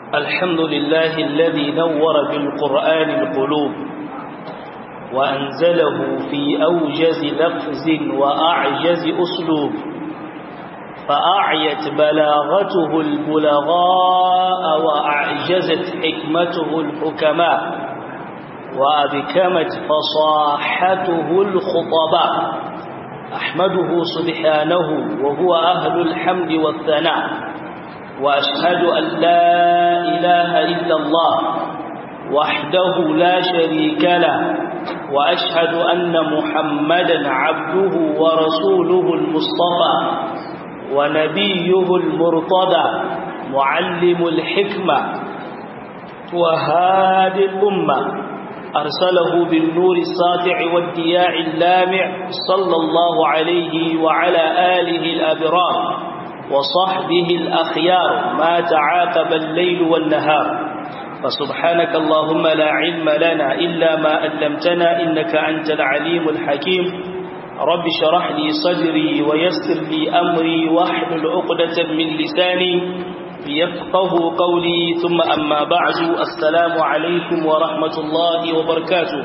الحمد لله الذي نور بالقرآن القلوب وأنزله في أوجز لفظ وأعجز أسلوب فأعيت بلاغته البلغاء وأعجزت حكمته الحكماء وأبكمت فصاحته الخطباء أحمده سبحانه وهو أهل الحمد والثناء وأشهد أن لا إله إلا الله وحده لا شريك له وأشهد أن محمدا عبده ورسوله المصطفى ونبيه المرتضى معلم الحكمة وهادي الأمة أرسله بالنور الساطع والدياع اللامع صلى الله عليه وعلى آله الأبرار وصحبه الأخيار ما تعاقب الليل والنهار فسبحانك اللهم لا علم لنا إلا ما علمتنا إنك أنت العليم الحكيم رب شرح لي صدري ويسر لي أمري واحلل عقدة من لساني يفقه قولي ثم أما بعد السلام عليكم ورحمة الله وبركاته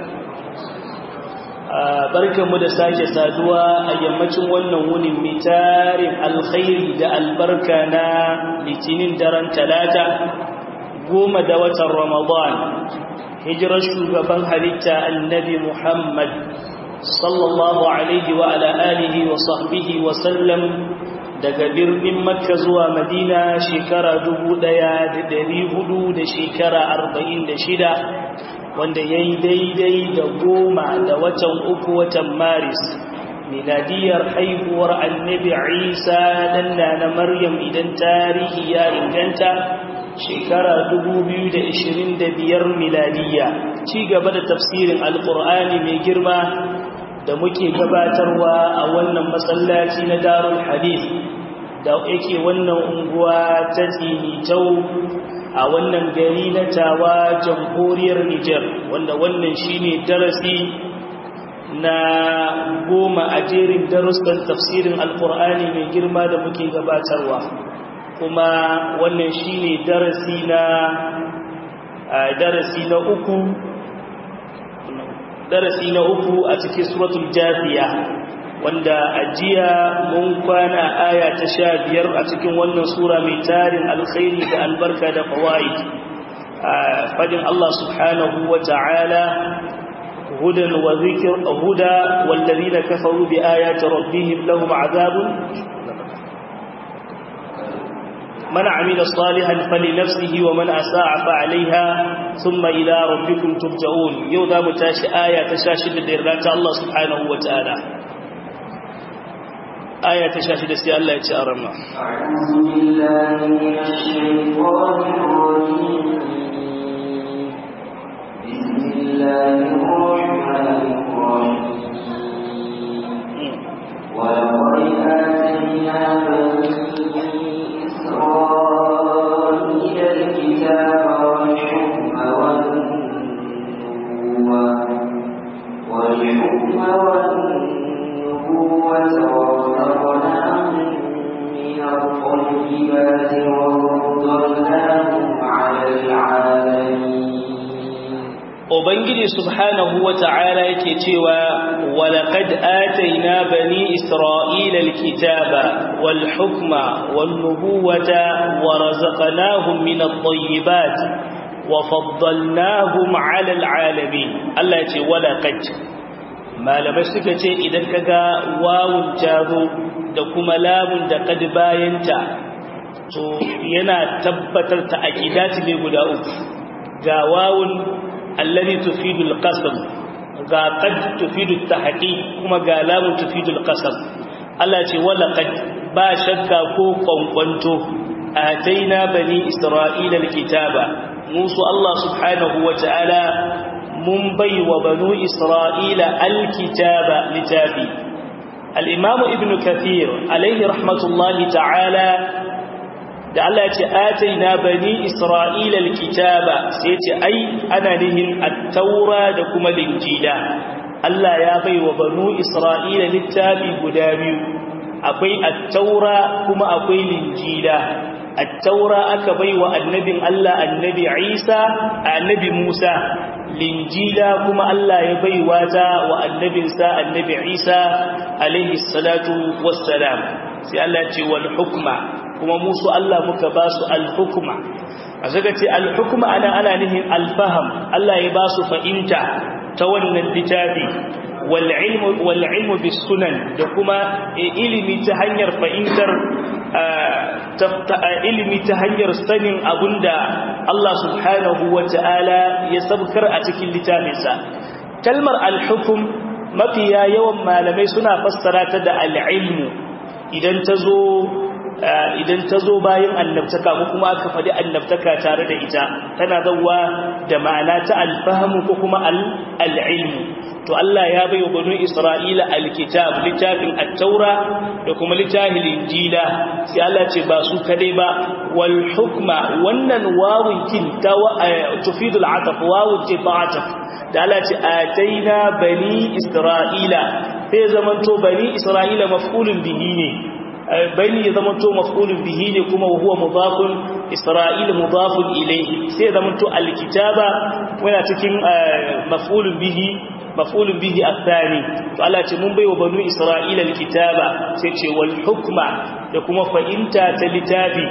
barkan mu da sake saduwa a yammacin wannan wunin mitarin alkhairi da albarka na litinin daren talata goma da watan ramadan hijirar shugaban halitta annabi muhammad sallallahu alaihi wa ala alihi wa sahbihi wa sallam daga birnin makka zuwa madina shekara dubu ɗaya da dari hudu da shekara arba'in da shida wanda ya yi daidai da goma da watan uku watan maris miladiyar haihuwar annabi isa dan na maryam idan tarihi ya inganta shekara dubu biyu da ishirin da biyar miladiya ci gaba da tafsirin alkur'ani mai girma da muke gabatarwa a wannan masallaci na darul hadith da yake wannan unguwa ta tsinitau a wannan gari na tawa jamhuriyar Nijar wanda wannan shine darasi na goma a jerin darussan tafsirin alkur'ani mai girma da muke gabatarwa kuma wannan shine darasi na darasi na uku darasi na uku a cikin suratul jafiya wanda ajiya mun kwana aya ta sha biyar a cikin wannan sura mai tarin alkhairi da albarka da fawaid fadin Allah subhanahu wa ta'ala hudan wa zikr huda wallazina kafaru bi ayati rabbihim lahum azabun من عمل صالحا فلنفسه ومن أساء فعليها ثم إلى ربكم ترجعون يوضا متاش آية تشاشد الإرلاك الله سبحانه وتعالى آية تشاشد سي الله يتشارم أعوذ بالله من الشيطان الرجيم بسم الله الرحمن الرحيم ولقد آتينا بني إسرائيل الكتاب والحكم والنبوة والحكم والنبوة ورزقناهم من الطيبات وفضلناهم على العالمين Ubangiji subhanahu wa ta'ala yake cewa, Walaƙad ataina bani Isra'ila alkitaba wal hukma wal nubuwata wa razaqnahum min at-tayyibat wa faddalnahum 'ala al-'alamin. Allah ya ce walaqad. Malamai suka ce idan kaga wawun jazo da kuma lamun da kad bayanta to yana tabbatar ta aqidati ne guda uku. Ga wawun الذي تفيد القسم ga qad tufidu tahqiq kuma ga lamun tufidu alqasam Allah ce wala qad ba shakka ko kwankwanto ataina bani isra'ila alkitaba musu Allah subhanahu wataala mun bai wa banu isra'ila alkitaba litafi al-imam ibn kathir alayhi rahmatullahi ta'ala da Allah ya ce ataina bani isra'ila alkitaba sai ce ai ana nihin at-taura da kuma linjila Allah ya bai wa banu isra'ila littafi guda biyu akwai at-taura kuma akwai linjila at-taura aka baiwa annabin Allah annabi Isa annabi Musa linjila kuma Allah ya baiwa ta wa annabinsa annabi Isa alaihi salatu wassalam sai Allah ya ce wal hukma kuma musu Allah muka ba su al hukma a zaga ce al hukma ana ana nihin al faham Allah ya ba su fahimta ta wannan littafi wal ilmu wal ilmu bis sunan da kuma ilimi ta hanyar fahimtar ilimi ta hanyar sanin abunda Allah subhanahu wa ta'ala ya sabkar a cikin littafinsa kalmar al-hukum mafiya yawan malamai suna fassara ta da al-ilmu idan ta zo idan ta zo bayan annabtaka ko kuma aka faɗi annabtaka tare da ita tana zauwa da ma'ana ta alfahamu ko kuma al'ilmu to Allah ya bai wa banu Isra'ila alkitab littafin at-taura da kuma littafin injila sai Allah ce ba su kadai ba wal hukma wannan wawun kin ta tufidu al-ataf wawun ce ta'ataf da Allah ce ataina bani Isra'ila sai zamanto bani Isra'ila maf'ulun bihi ne bani ya zama to maf'ulun bihi ne kuma huwa mudafun isra'il mudafun ilayhi sai zama to alkitaba wala cikin maf'ulun bihi maf'ulun bihi athani to Allah ce mun baiwa banu isra'ila alkitaba sai ce wal hukma da kuma fa'inta ta litafi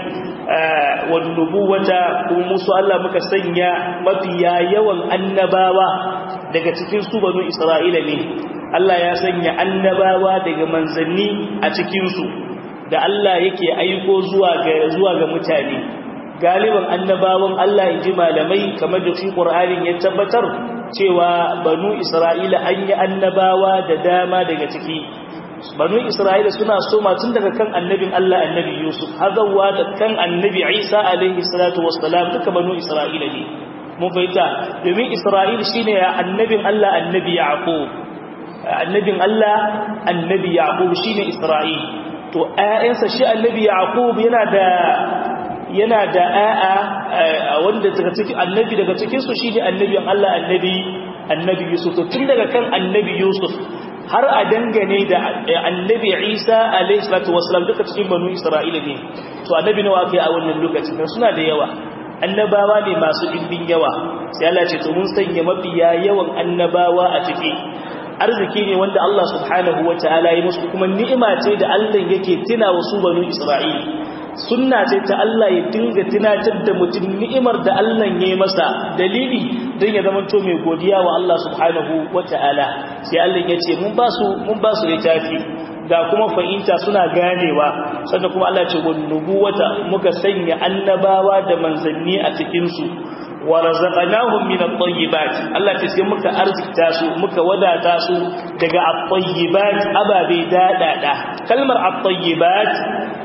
wal nubuwata kuma musu Allah muka sanya mafiya yawan annabawa daga cikin su banu isra'ila ne Allah ya sanya annabawa daga manzanni a cikin su da Allah yake aiko zuwa ga zuwa ga mutane galiban annabawan Allah inji malamai kamar da shi Qur'anin ya tabbatar cewa banu Isra'ila an yi annabawa da dama daga ciki banu Isra'ila suna soma tun daga kan annabin Allah annabi Yusuf hazawa da kan annabi Isa alaihi salatu wassalam duka banu Isra'ila ne mun fahimta domin Isra'il shine ya annabin Allah annabi Yaqub annabin Allah annabi Yaqub shine Isra'il to ƴaƴansa shi annabi yaqub yana da yana da ƴaƴa wanda daga cikin annabi daga cikin su shi ne annabiyan Allah annabi annabi yusuf to tun daga kan annabi yusuf har a dangane da annabi isa alayhi salatu wassalam duka cikin banu isra'ila ne to annabi nawa kai a wannan lokacin suna da yawa annabawa ne masu dimbin yawa sai Allah ce to mun sanya mafiya yawan annabawa a ciki arziki ne wanda Allah subhanahu wa ta'ala ya musu kuma ni'ima ce da Allah yake tuna wasu banu Isra'ila sunna ce ta Allah ya dinga tunatar da mutum ni'imar da Allah ya yi masa dalili don ya zama to mai godiya wa Allah subhanahu wa ta'ala sai Allah ya ce mun ba su mun ba su littafi ga kuma fahimta suna ganewa sannan kuma Allah ce wan nubuwata muka sanya annabawa da manzanni a cikin su wa razaqnahum min at-tayyibat Allah ce sai muka arzikta su muka wadata su daga at-tayyibat ababe dadada kalmar at-tayyibat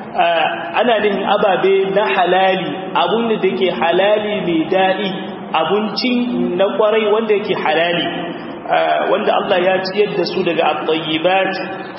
ana nihin ababe na halali abun da yake halali mai dadi abincin na kwarai wanda yake halali wanda Allah ya ciyar da su daga at-tayyibat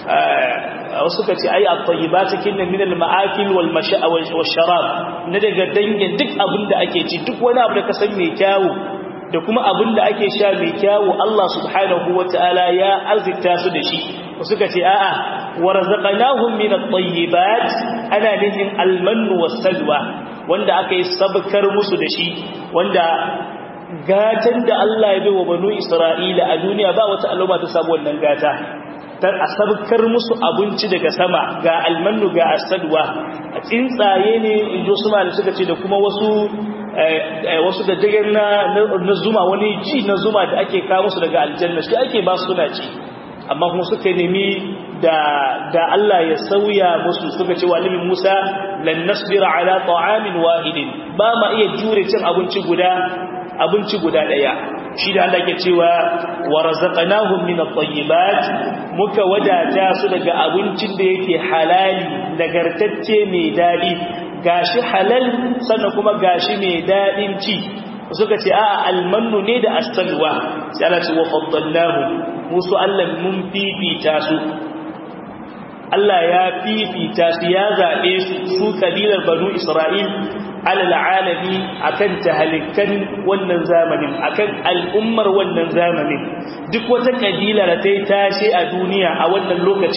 wasu ka ce ai at-tayyibat kinna min al-ma'akil wal masha'a wal sharab na daga dangin duk abin da ake ci duk wani abu da ka san mai kyawu da kuma abin da ake sha mai kyawu Allah subhanahu wata'ala ya arzikta su da shi wasu ka ce a'a wa razaqnahum min at-tayyibat ana nihin al-mannu was-salwa wanda aka yi sabkar musu da shi wanda gatan da Allah ya bai wa banu Isra'ila a duniya ba wata al'umma ta samu wannan gata ta asabkar musu abinci daga sama ga almannu ga asadwa a tsuntsaye ne injo su da suka ce da kuma wasu wasu da dagen na na zuma wani ji na zuma da ake kawo musu daga aljanna shi ake ba su suna ci amma kuma suka nemi da da Allah ya sauya musu suka ce wa nabi Musa lan nasbira ala ta'amin wahidin ba ma iya jure cin abinci guda abinci guda daya shi da Allah ke cewa wa razaqnahum min at-tayyibat muka wadata su daga abincin da yake halali nagartacce mai dadi gashi halal sannan kuma gashi mai dadin ci suka ce a'a almannu ne da as-salwa sai Allah ce wa faddalnahu musu Allah mun fifita su Allah ya fifita su ya zabe su su kabilar banu Isra'il alal alami akan tahalikan wannan zamanin akan al'ummar wannan zamanin duk wata kabila da ta yi tashi a duniya a wannan lokacin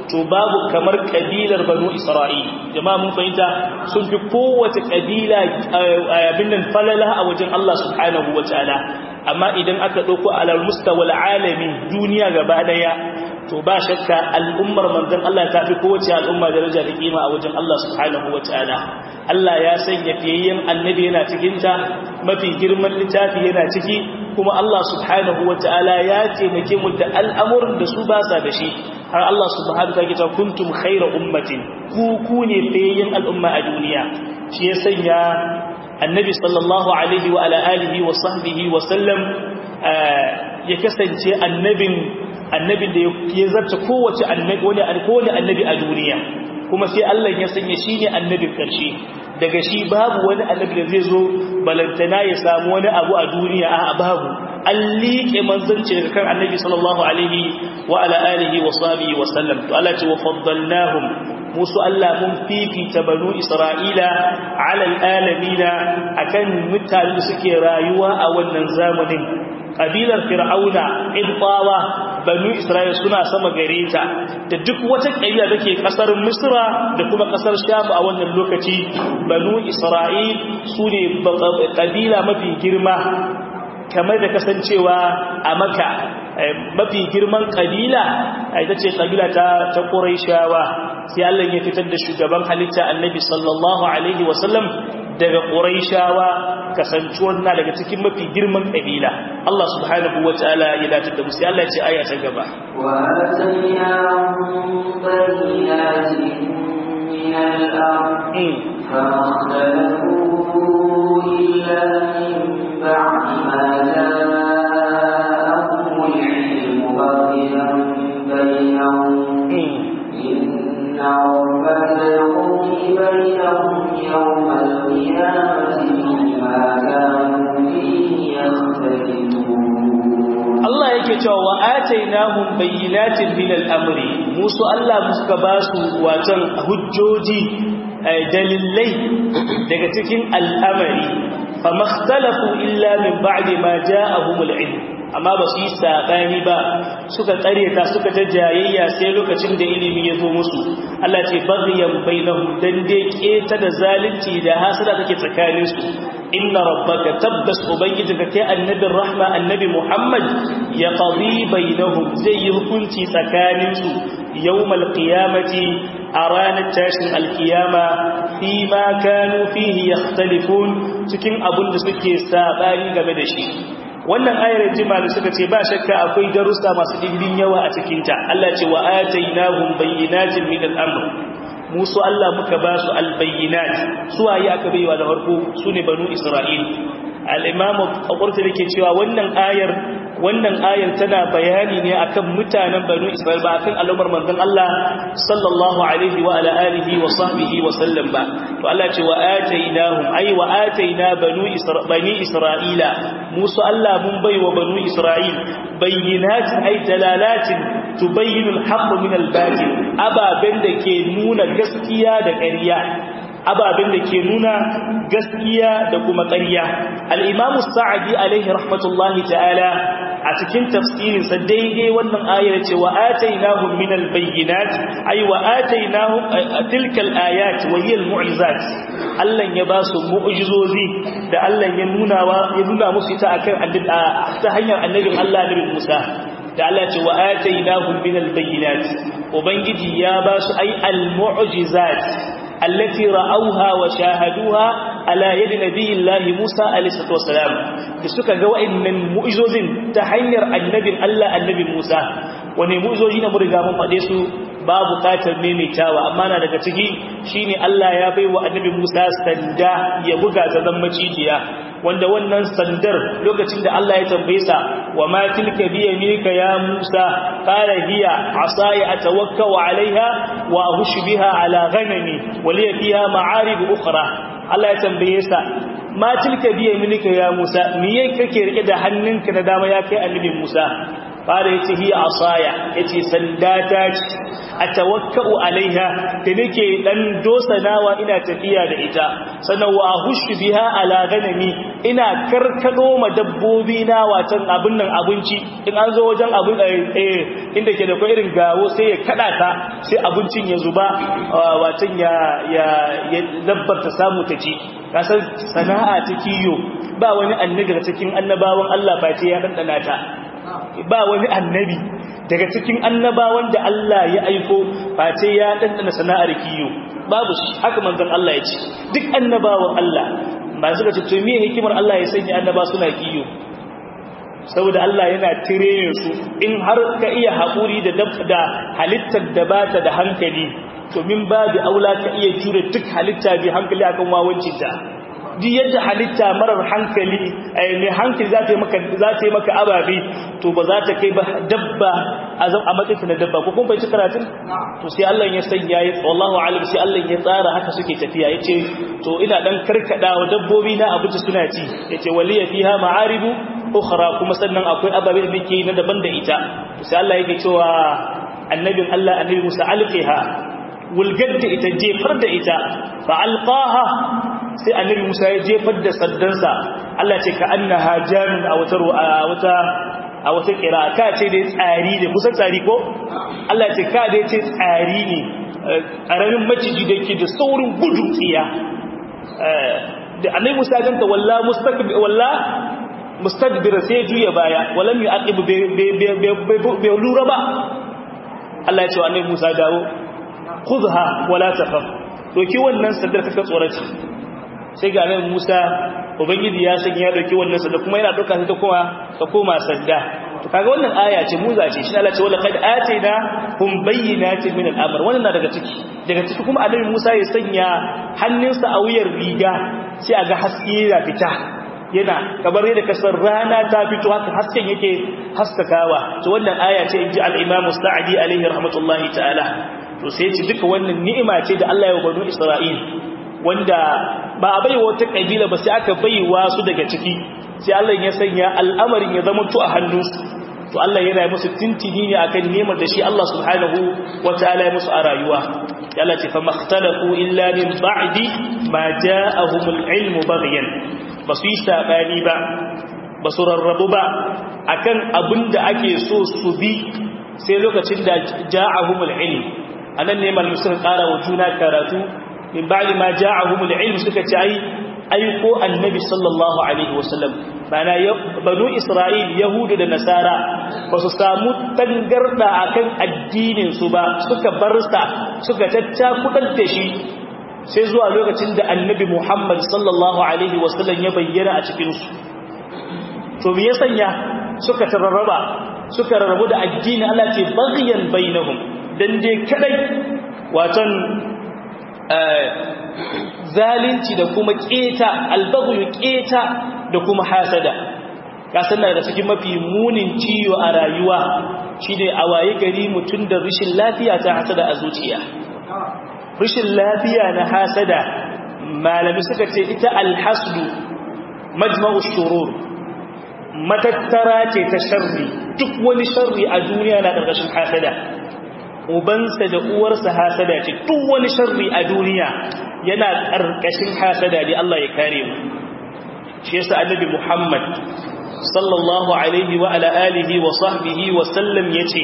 to babu kamar kabilar banu isra'il jama'a mun fahimta sun fi kowace kabila abin nan falala a wajen Allah subhanahu wataala amma idan aka dauko alal mustawal alami duniya gaba daya to ba shakka al'ummar manzon Allah ta fi kowace al'umma daraja da kima a wajen Allah subhanahu wataala Allah ya sanya fiyayyen annabi yana cikin ta mafi girman littafi yana ciki kuma Allah subhanahu wataala ya taimake mu da al'amuran da su ba sa da shi har Allah subhanahu wataala ya ce kuntum khayra ummatin ku ku ne fiyayyen al'umma a duniya shi ya sanya annabi sallallahu alaihi wa ala alihi wa sahbihi wa sallam ya kasance annabin annabin da ya zarta kowace annabi wani kowane annabi a duniya kuma sai Allah ya sanya shi ne annabin karshe daga shi babu wani annabi da zai zo balantana ya samu wani abu a duniya a babu an liƙe manzanci daga kan annabi sallallahu alaihi wa ala alihi wa sahbihi wa sallam to Allah ce wa faddalnahum musu Allah mun fifita banu Isra'ila ala alamina akan mutane da suke rayuwa a wannan zamanin kabilar fir'auna ibtawa banu isra'ila suna sama gare ta da duk wata kabila take kasar misra da kuma kasar sham a wannan lokaci banu isra'il sune kabila mafi girma kamar da kasancewa a maka mafi girman kabila ita ce kabila ta ta quraishawa sai Allah ya fitar da shugaban halitta annabi sallallahu alaihi wasallam daga quraishawa kasancuwar na daga cikin mafi girman kabila Allah subhanahu wataala ya dace da musu Allah ya ce aya ta gaba wa atainahum bayyinatin min al-ard فاختلفوا إلا من بعد ما جاءهم العلم بغيا بينهم إن ربك يقضي بينهم يوم القيامة فيما كانوا فيه يختلفون Allah yake cewa wa atainahum bayyinatin min al-amri musu Allah muka basu watan hujjoji dalilai daga cikin al'amari fa makhtalafu illa min ba'di ma ja'ahumul ilm amma ba su yi saɓani ba suka ƙareta suka ta jayayya sai lokacin da ilimi ya zo musu Allah ce baghiyan bainahum dan dai keta da zalunci da hasada take tsakanin su inna rabbaka tabbas ubangijinka kai annabin rahma annabi Muhammad ya qadi bainahum zai yi hukunci tsakanin su yawmal qiyamati a ranar tashin alkiyama fi ma kanu fihi yakhtalifun cikin abun da suke saɓani game da shi wannan ayar jimali suka ce ba shakka akwai darussa masu dimbin yawa a cikinta Allah ce wa atainahum bayyinatin min al-amr musu Allah muka ba su al-bayyinat suwaye aka baiwa da farko sune banu Isra'il al-imam al-Qurtubi ke cewa wannan ayar wannan ayar tana bayani ne akan mutanen banu Isra'il ba akan al'ummar manzon Allah sallallahu alaihi wa ala alihi wa sahbihi wa sallam ba to Allah ce wa atainahum ay wa ataina banu bani Isra'ila musu Allah mun baiwa banu Isra'il bayyinatin ay dalalatin tubayyinu al-haqq min al-batil ababen da ke nuna gaskiya da ƙarya ababen da ke nuna gaskiya da kuma ƙarya al-imamu sa'adi alaihi rahmatullahi ta'ala a cikin tafsirinsa daidai wannan ayar ce wa atainahum min al-bayyinat ay wa atainahum tilka al-ayat wa hiya al-mu'jizat Allah ya ba su mu'jizozi da Allah ya nuna wa ya nuna musu ita akan ta hanyar annabin Allah nabi Musa da Allah ce wa atainahum min al-bayyinat ubangiji ya ba su ay al-mu'jizat التي رأوها وشاهدوها على يد نبي الله موسى عليه الصلاة والسلام suka ga wa'annan mu'izozin ta hanyar annabin Allah annabi Musa wani mu'izoji na muriga mun faɗe su ba buƙatar maimaitawa amma na daga ciki shine Allah ya bai wa annabi Musa sanda ya buga ta zan macijiya wanda wannan sandar lokacin da Allah ya tambaye sa wa ma tilka bi yaminika ya Musa qala hiya asaya atawakkau alaiha wa ahushu biha ala ghanami wa li fiha ma'arib ukhra Allah ya tambaye sa ma tilka bi yaminika ya Musa miye kake rike da hannunka na dama ya kai annabi Musa fara yace hi asaya yace sanda ta ce atawakkau alaiha da nake dan dosanawa ina tafiya da ita sannan wa ahushu biha ala ganami ina karkado ma dabbobi na watan abin nan abinci in an zo wajen abin eh inda ke da ko irin gawo sai ya kada ta sai abincin ya zuba watan ya ya dabbar ta samu ta ci kasar sana'a ta kiyo ba wani annabi daga cikin annabawan Allah ba ce ya dandana ta ba wani annabi daga cikin annabawan da Allah ya aiko ba ce ya dandana sana'ar kiyo babu shi haka manzon Allah ya ce duk annabawan Allah ba suka ce to me hikimar Allah ya sanya annaba suna kiyo saboda Allah yana tire su in har ka iya haƙuri da da halittar da bata da hankali to min babu aula ka iya jure duk halitta bi hankali akan wawancinta duk yadda halitta marar hankali mai hankali za ta yi maka za ta yi maka ababe to ba za ta kai ba dabba a zan a matsayin na dabba ko kun fahimci karatun to sai Allah ya sanya ya wallahu alim sai Allah ya tsara haka suke tafiya yace to ina dan karkada wa dabbobi na abinci suna ci yace waliya fiha ma'aribu ukhra kuma sannan akwai ababe da nake na daban da ita to sai Allah yake cewa annabin Allah annabi Musa alqiha wulgar da ita jefar da ita fa alqaha sai annabi Musa ya jefar da saddansa Allah ce ka annaha jamin a wata a wata a wata kira ka ce dai tsari ne kusan tsari ko Allah ce ka dai ce tsari ne ƙaramin maciji da yake da saurin gudu tsiya da annabi Musa ganta walla mustaqbil walla mustadbir sai juya baya walam yu'aqib bai lura ba Allah ya ce wa annabi Musa dawo khudha wala takhaf doki wannan sandar kaka tsoraci sai ga nan Musa ubangiji ya sanya ya dauki wannan sanda kuma yana dauka sai ta kuma ta koma sanda to kaga wannan aya ce muza ce shi Allah ce wala qad atina hum bayyinatin min al-amr wannan na daga ciki daga ciki kuma annabi Musa ya sanya hannunsa a wuyar riga sai aga haske ya fita yana kamar yadda kasar rana ta fito haka hasken yake haskakawa to wannan aya ce inji al-Imam Sa'di alaihi rahmatullahi ta'ala to sai ce duka wannan ni'ima ce da Allah ya banu Isra'il wanda ba a baiwa wata kabila ba sai aka baiwa su daga ciki sai Allah ya sanya al'amarin ya zama to a hannunsu to Allah yana musu tintini ne akan nemar da shi Allah subhanahu wataala ya musu a rayuwa Allah ce fa makhtalafu illa min ba'di ma ja'ahumul ilmu baghyan basu yi sabani ba basu rarrabu ba akan abinda ake so su bi sai lokacin da ja'ahumul ilm anan ne malamin suka ƙara wa juna karatu min ba'di ma ja'ahumul ilm suka ce ai aiko annabi sallallahu alaihi wasallam bana banu isra'il yahudu da nasara ba su samu tangarda akan addinin su ba suka barsa suka taccakudar da shi sai zuwa lokacin da annabi muhammad sallallahu alaihi wasallam ya bayyana a cikin su to me ya sanya suka tararraba suka rarrabu da addini Allah ce baghyan bainahum dan dai kadai watan zalunci da kuma keta albaghu keta da kuma hasada kasan da cikin mafi munin ciwo a rayuwa shine a waye gari mutun da rishin lafiya ta hasada a zuciya rishin lafiya na hasada malami suka ce ita alhasdu majma'u shurur matattara ce ta sharri duk wani sharri a duniya na ƙarƙashin hasada ubansa da uwarsa hasada ce duk wani sharri a duniya yana ƙarƙashin hasada ne Allah ya kare mu shi yasa annabi Muhammad sallallahu alaihi wa ala alihi wa sahbihi wa sallam yace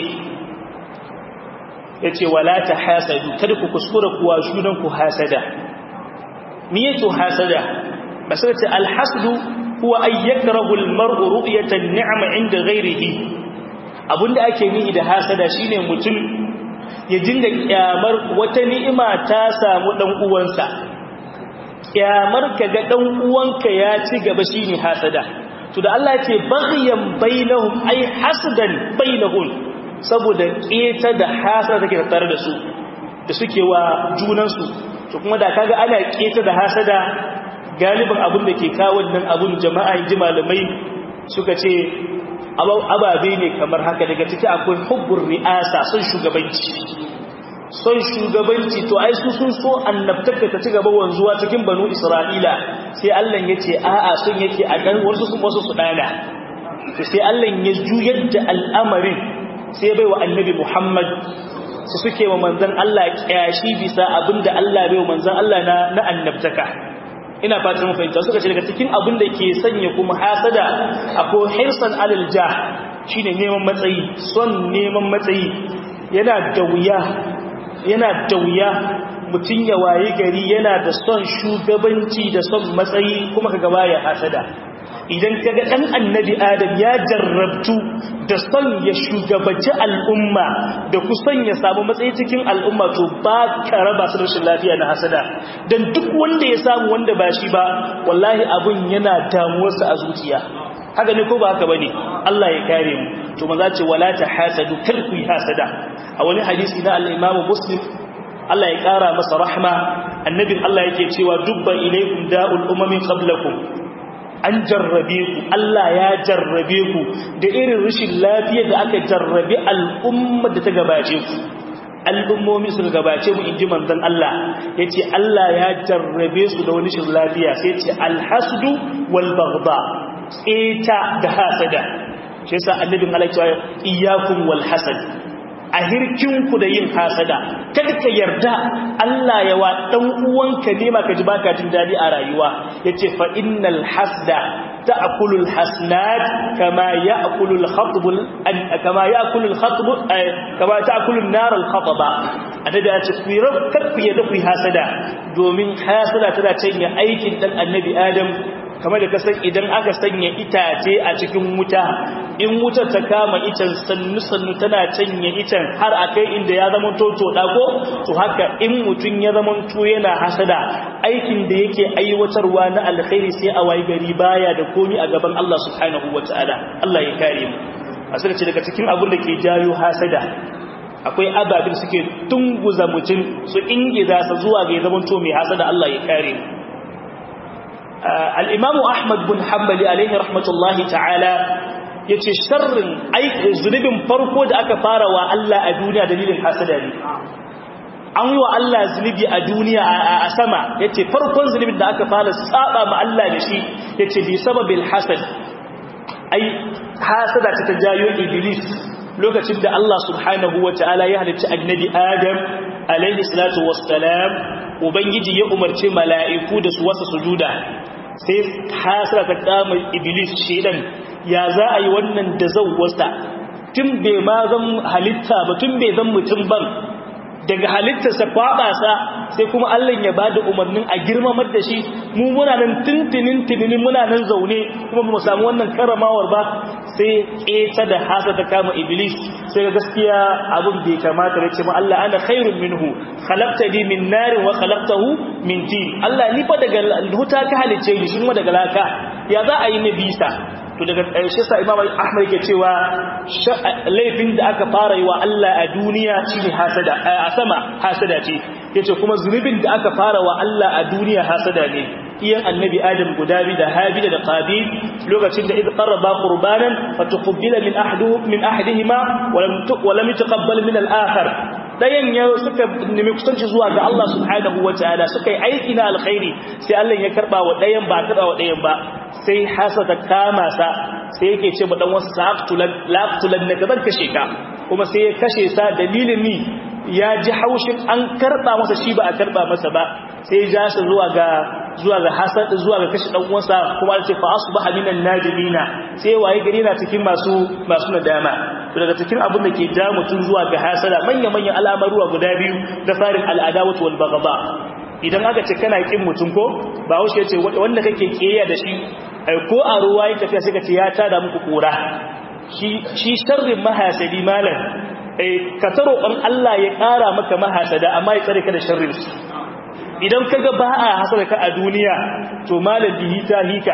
yace wala tahasadu kada ku kuskura kuwa junan ku hasada me yake hasada basirata alhasdu huwa ay yakrahu almar'u ru'yata an-ni'ma 'inda ghayrihi abinda ake nihi da hasada shine mutum ya dinga kyamar wata ni'ima ta samu dan uwansa kyamar kaga dan uwanka ya ci gaba shine hasada to da Allah ce baghyan bainahum ay hasdan bainahum saboda keta da hasada take tare da su da suke wa junan su to kuma da kaga ana keta da hasada galibin abin da ke kawo wannan abun jama'a ji malamai suka ce ababe ne kamar haka daga ciki akwai hubbur ri'asa son shugabanci son shugabanci to ai su sun so annabtaka ta ci gaba wanzuwa cikin banu isra'ila sai Allah ya ce a'a sun yake a dan wasu su wasu su dana to sai Allah ya juyar da al'amarin sai bai wa annabi Muhammad su suke wa manzon Allah kyashi bisa abinda Allah bai wa manzon Allah na na annabtaka ina fatan mu fahimta suka ce daga cikin abin da ke sanya kuma hasada akwai hirsan alal jah shine neman matsayi son neman matsayi yana da wuya yana da wuya mutum ya waye gari yana da son shugabanci da son matsayi kuma kaga baya hasada idan kaga dan annabi adam ya jarrabtu da son ya shugabanci al'umma da kusan ya samu matsayi cikin al'umma to ba ka raba su rashin lafiya na hasada dan duk wanda ya samu wanda ba shi ba wallahi abun yana damuwarsa a zuciya haka ne ko ba haka bane Allah ya kare mu to maza ce wala ta hasadu kar ku yi hasada a wani hadisi na al-Imam Muslim Allah ya kara masa rahma annabin Allah yake cewa dubba ilaykum da'ul umami qablakum an jarrabe ku Allah ya jarrabe ku da irin rashin lafiya da aka jarrabe al'umma da ta gabace ku al'ummomi suka gabace mu inji manzon Allah yace Allah ya jarrabe su da wani rashin lafiya sai yace alhasdu wal baghda tseta da hasada shi yasa annabin Allah ya ce iyyakum wal hasad a hirkinku da yin hasada kada ka yarda Allah ya wa dan uwanka ne maka ji baka jin dadi a rayuwa yace fa innal hasda ta'kulu al hasnat kama ya'kulu al khatb kama ya'kulu al khatb kama ta'kulu an nar al khataba annabi ya ce ku rabka ku yadda ku hasada domin hasada tana canya aikin dan annabi adam kamar da kasan idan aka sanya itace a cikin wuta in wutar ta kama icen sannu-sannu tana canye icen har a kai inda ya zama toto dago to haka in mutum ya zama to yana hasada aikin da yake aiwatarwa na alkhairi sai a wayi gari baya da komi a gaban Allah subhanahu wataala Allah ya kare mu asali ce daga cikin abin da ke jayo hasada akwai ababin suke tunguza mutum su ingiza sa zuwa ga ya zama to mai hasada Allah ya kare mu al'imamu Ahmad bin Hanbali alaihi rahmatullahi ta'ala ya ce sharrin zunubin farko da aka fara wa Allah a duniya dalilin hasada ne an wa Allah zunubi a duniya a sama ya ce farkon zunubin da aka fara saba ma Allah da shi ya ce bi sababin hasad ai hasada ta jayo iblis lokacin da Allah subhanahu wa ta'ala ya halicci annabi Adam alaihi salatu wassalam ubangiji ya umarci mala'iku da su wasa sujuda sai hasara ta kama iblis shedan ya za a yi wannan da zan wasa tun bai ma zan halitta ba tun bai zan mutum ban daga halittarsa kwaɓasa sai kuma Allah ya ba da umarnin a girmamar da shi mu muna nan tuntunin tuninin muna nan zaune kuma mu samu wannan karamawar ba sai ƙeta da hasa ta kama iblis sai ga gaskiya abin bai kamata da ce ma Allah ana khairun minhu khalaqtani min narin wa khalaqtahu min tin Allah ni fa daga huta ka halice ni shi kuma daga laka ya za a yi na bisa to daga ƙarshe sa Imam Ahmad yake cewa laifin da aka fara yi wa Allah a duniya shine hasada a sama hasada ce yace kuma zunubin da aka fara wa Allah a duniya hasada ne iyan annabi adam guda bi da habila da qabil lokacin da idh qarraba qurbanan fatuqbila min ahadu min ahadihima wa lam wa lam yataqabbal min al-akhar dayan ya suka nemi kusanci zuwa ga Allah subhanahu wataala suka yi aiki na alkhairi sai Allah ya karba wa dayan ba karba wa dayan ba sai hasada kama sa sai yake ce ba dan wasu sa'tulan laqtulan na gaban kashe ka kuma sai ya kashe sa dalilin ni ya ji haushin an karba masa shi ba a karba masa ba sai ya ja shi zuwa ga zuwa ga hasad zuwa ga kashi dan uwansa kuma ce fa asbaha minan nadimina sai waye gari na cikin masu masu nadama to daga cikin abin da ke ja mutun zuwa ga hasada manya manyan al'amaruwa guda biyu da farin al'adawatu wal baghda idan aka ce kana kin mutun ko ba wuce yace wanda kake kiyaye da shi ko a ruwa yake tafiya sai ka ce ya tada muku kura shi shi sharrin mahasadi malam ka taro ɗan Allah ya ƙara maka mahasada amma ya tsare ka da sharrin su idan kaga ba a hasada ka a duniya to malam bihi ta hika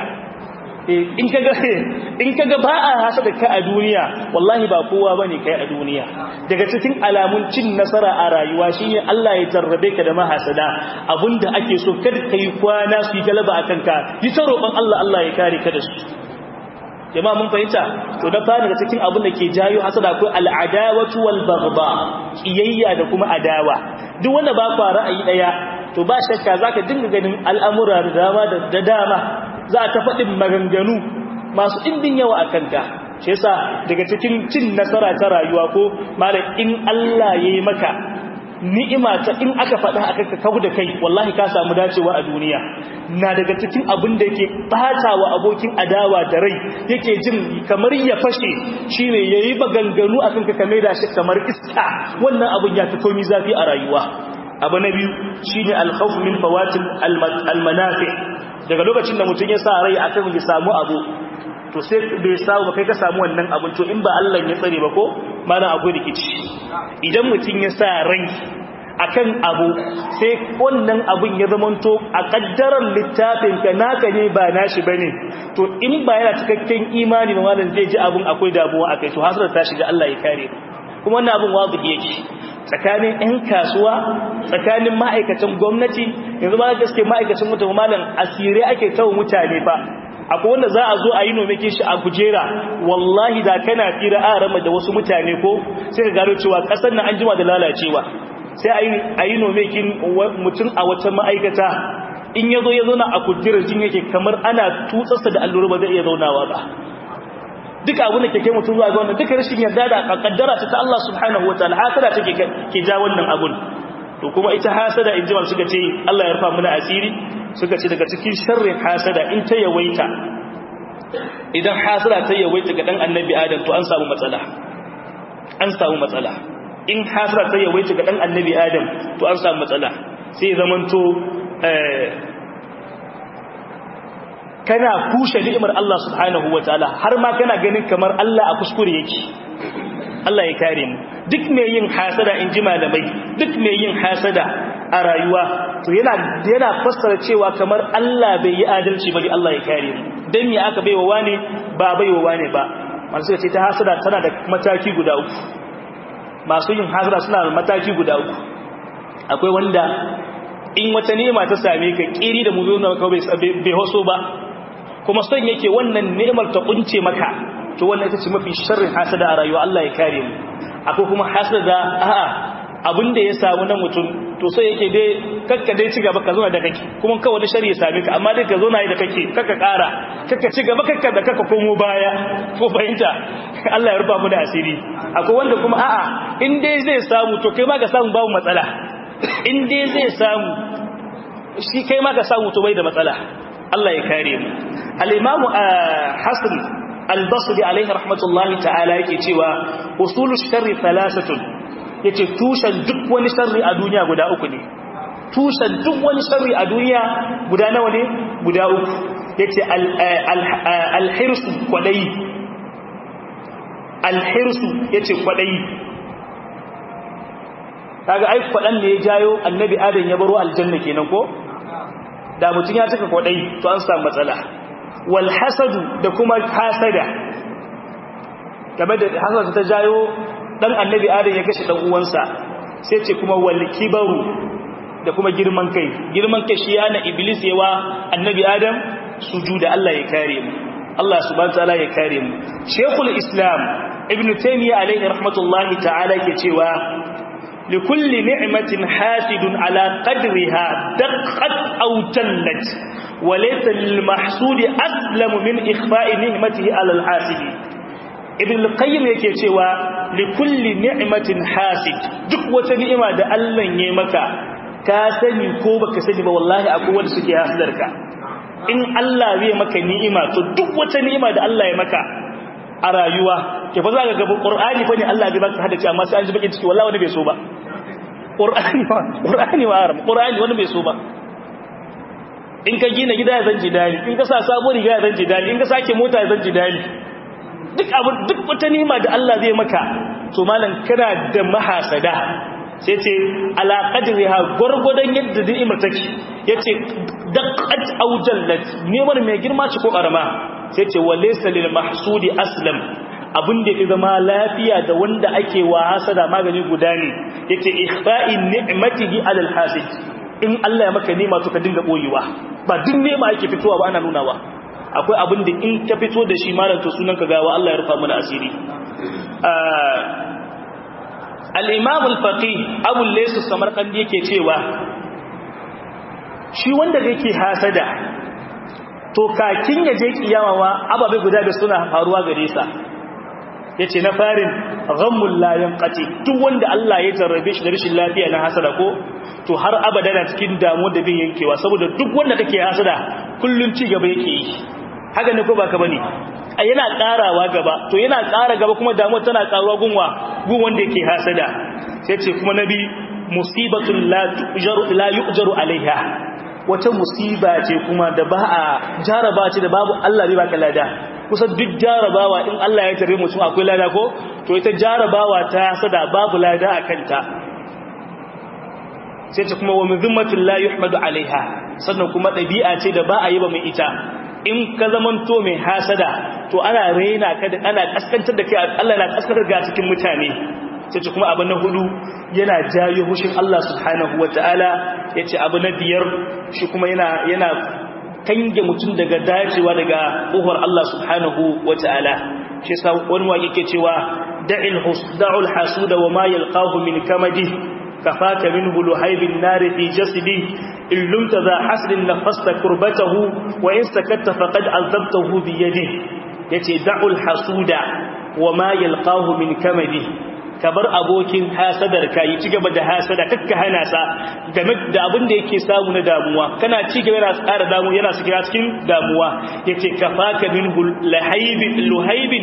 in kaga in kaga ba a hasada ka a duniya wallahi ba kowa bane kai a duniya daga cikin alamun cin nasara a rayuwa shine Allah ya jarrabe ka da mahasada abinda ake so kada kai kwana su yi galaba akan ka yi ta roƙon Allah Allah ya kare ka da su jama'a mun fahimta to da fara daga cikin abin da ke jayo hasada akwai al'adawatu wal baghda kiyayya da kuma adawa duk wanda ba ku ra'ayi daya to ba shakka zaka dinga ganin al'amura da dama da dama za ta faɗin maganganu masu ɗimbin yawa a kanka shi yasa daga cikin cin nasara ta rayuwa ko malam in Allah ya yi maka ni'ima ta in aka faɗa aka ka kawo da kai wallahi ka samu dacewa a duniya na daga cikin abin da yake ɓata wa abokin adawa da rai yake jin kamar ya fashe shine yayi baganganu akan ka kame da shi kamar iska wannan abin ya fi komi zafi a rayuwa abu na biyu shine al-khawf min fawatil al-manafi daga lokacin da mutum ya sa rai akan ya samu abu to sai bai samu ba kai ka samu wannan abin to in ba Allah ya tsare ba ko malam akwai rikici idan mutum ya sa rai akan abu sai wannan abin ya zamanto a kaddarar littafin ka naka ne ba nashi bane to in ba yana cikakken imani ba malam zai ji abin akwai damuwa akai to hasara ta shiga Allah ya kare kuma wannan abin wazi yake tsakanin 'yan kasuwa tsakanin ma'aikatan gwamnati yanzu ba gaske ma'aikacin mutane malam asire ake kawo mutane ba akwai wanda za a zo a yi nomekin shi a kujera wallahi da kana fira a rama da wasu mutane ko sai ka gano cewa kasar na an jima da lalacewa sai a yi nomekin mutum a wata ma'aikata in ya zo ya zauna a kujerar jin yake kamar ana tutsarsa da allura ba zai iya zaunawa ba duka abin da ke kai mutum zuwa ga wannan duka rashin yarda da kaddara ta ta Allah subhanahu wataala hasada take ke ja wannan abun to kuma ita hasada in jimal suka ce Allah ya rufa mana asiri suka ce daga cikin sharrin hasada in ta yawaita idan hasada ta yawaita ga dan annabi adam to an samu matsala an samu matsala in hasada ta yawaita ga dan annabi adam to an samu matsala sai zamanto kana kushe ni'imar Allah subhanahu wataala har ma kana ganin kamar Allah a kuskure yake Allah ya kare mu duk mai yin hasada in ji malamai duk mai yin hasada a rayuwa to yana yana fassara cewa kamar Allah bai yi adalci ba Allah ya kare mu dan me aka baiwa wane ba baiwa wane ba masu ce ta hasada tana da mataki guda uku masu yin hasada suna da mataki guda uku akwai wanda in wata ni'ima ta same ka kiri da mu zo na bai hoso ba kuma son yake wannan ni'imar ta kunce maka to wannan ita ce mafi sharrin hasada a rayuwa Allah ya kare mu akwai kuma hasada a'a abin da ya samu na mutum to sai yake dai kakka dai ci gaba ka zo da kake kuma kawai da shari'a same ka amma dai ka zo na yi da kake kakka kara kakka ci gaba kakka da kakka komo baya ko fahimta Allah ya rufa mu da asiri akwai wanda kuma a'a in dai zai samu to kai ma ka samu babu matsala in dai zai samu shi kai ma ka samu to bai da matsala Allah ya kare mu al-Imam Hasan al-Basri alaihi rahmatullahi ta'ala yake cewa usulu sharri thalathatun yace tushen duk wani sharri a duniya guda uku ne tushen duk wani sharri a duniya guda nawa ne guda uku yace al-hirsu kwadai al-hirsu yace kwadai kaga ai kwadan ne ya jayo annabi adam ya baro aljanna kenan ko da mutun ya taka kwadai to an samu matsala wal hasadu da kuma hasada game da hasada ta jayo dan annabi adam ya kashe dan uwansa sai ce kuma wal kibaru da kuma girman kai girman kai shi yana iblis yawa annabi adam sujuda Allah ya kare mu Allah subhanahu wa ta'ala ya kare mu shaykhul islam ibn taymiyyah alayhi rahmatullahi ta'ala yake cewa لكل نعمة حاسد على قدرها دقت أو جلت وليس للمحسود أسلم من إخفاء نعمته على الحاسد ابن القيم yake cewa likulli ni'matin hasid duk wata ni'ima da Allah ya maka ka sani ko baka sani ba wallahi akwai wanda suke hasidarka in Allah zai maka ni'ima to duk wata ni'ima da Allah ya maka a rayuwa ke fa za ka gaba qur'ani fa ne Allah bai baka hadace amma sai an ji bakin ciki wallahi wani bai so ba qur'ani wa qur'ani wa aram qur'ani wani bai so ba in ka gina gida zan ji dali in ka sa sabuwar riga zan ji dali in ka sake mota zan ji dali duk abu duk wata nima da Allah zai maka to malam kana da mahasada sai ce ala qadriha gurgudan yadda ni'imar take yace daqqat aw jallat ni'imar mai girma ce ko karama sai ce walaysa lil mahsudi aslam abin da ya zama lafiya da wanda ake wa hasada magani guda ne yace ikhfa'i ni'matihi alal hasid in Allah ya maka nema to ka dinga boyewa ba duk nema ake fitowa ba ana nunawa akwai abin da in ka fito da shi malam to sunan ka gawa Allah ya rufa mana asiri al-imam al-faqih abu laysu samarkandi yake cewa shi wanda yake hasada to kakin ya je kiyama wa ababe guda da suna faruwa gare sa yace na farin ghammul la yanqati duk wanda Allah ya jarrabe shi da rashin lafiya na hasada ko to har abada na cikin damuwa da bai yankewa saboda duk wanda kake hasada kullun ci gaba yake yi haka ne ko baka bane yana karawa gaba to yana kara gaba kuma damuwa tana karuwa gunwa gun wanda yake hasada sai ce kuma nabi musibatun la tujaru la yujaru alaiha wata musiba ce kuma da ba a jaraba ce da babu Allah bai baka lada kusan duk jarabawa in Allah ya tare mutum akwai lada ko to ita jarabawa ta hasada babu lada a kanta sai ce kuma wa mizimmatin la yuhmadu alaiha sannan kuma ɗabi'a ce da ba a yi ba mai ita in ka zamanto mai hasada to ana raina ka da ana kaskantar da kai Allah na kaskantar ga cikin mutane sai ce kuma abu na hudu yana jayo hushin Allah subhanahu wataala yace abu na biyar shi kuma yana yana kange mutum daga dacewa daga uhur Allah subhanahu wataala shi yasa wani waƙe ke cewa da'il husda'ul hasuda wa ma yalqahu min kamadi كفاك منه لهيب النار في جسدي إن لمت ذا حسن نفست كربته وإن سكت فقد عذبته بيده يتي دع الحسود وما يلقاه من كمده kabar abokin hasadar ka yi ci gaba da hasada kakka hana sa game da abin da yake samu na damuwa kana ci gaba yana tsara damu yana sigira cikin damuwa yace kafaka min lahaibin luhaibin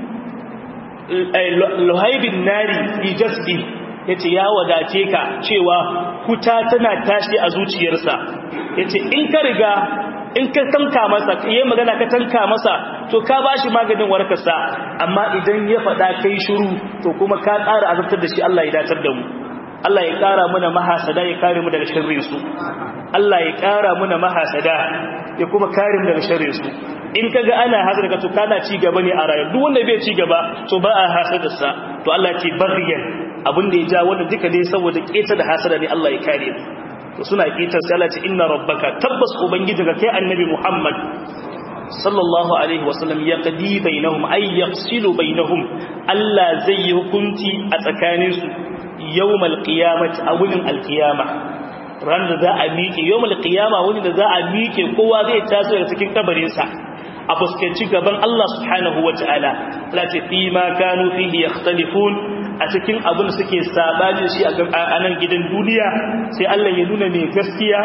luhaibin nari fi jasdi ya ce ya wadace ka cewa kuta tana tashi a zuciyarsa ya ce in ka riga in ka tanka masa yi magana ka tanka masa to ka ba shi maganin warkarsa amma idan ya faɗa kai shiru to kuma ka ƙara azabtar da shi Allah ya datar da mu Allah ya ƙara mana mahasada ya kare mu daga sharrin su Allah ya ƙara mana mahasada ya kuma kare mu daga sharrin su in kaga ana hasada ka to kana ci gaba ne a rayuwa duk wanda bai ci gaba to ba a hasadarsa to Allah ce baghiyan abin da ya ja wanda duka dai saboda keta da hasada ne Allah ya kare to suna ketar sai Allah ce inna rabbaka tabbas ubangiji ga kai annabi Muhammad sallallahu alaihi wasallam yaqdi bainahum ay yafsilu bainahum Allah zai yi hukunci a tsakanin su yawmal qiyamati a wurin alqiyama ran da za a miƙe yawmal qiyama wani da za a miƙe kowa zai taso daga cikin kabarin sa a fuskanci gaban Allah subhanahu wa ta'ala la ta fi ma kanu fihi yakhtalifun a cikin abin suke sabani shi a nan gidan duniya sai Allah ya nuna mai gaskiya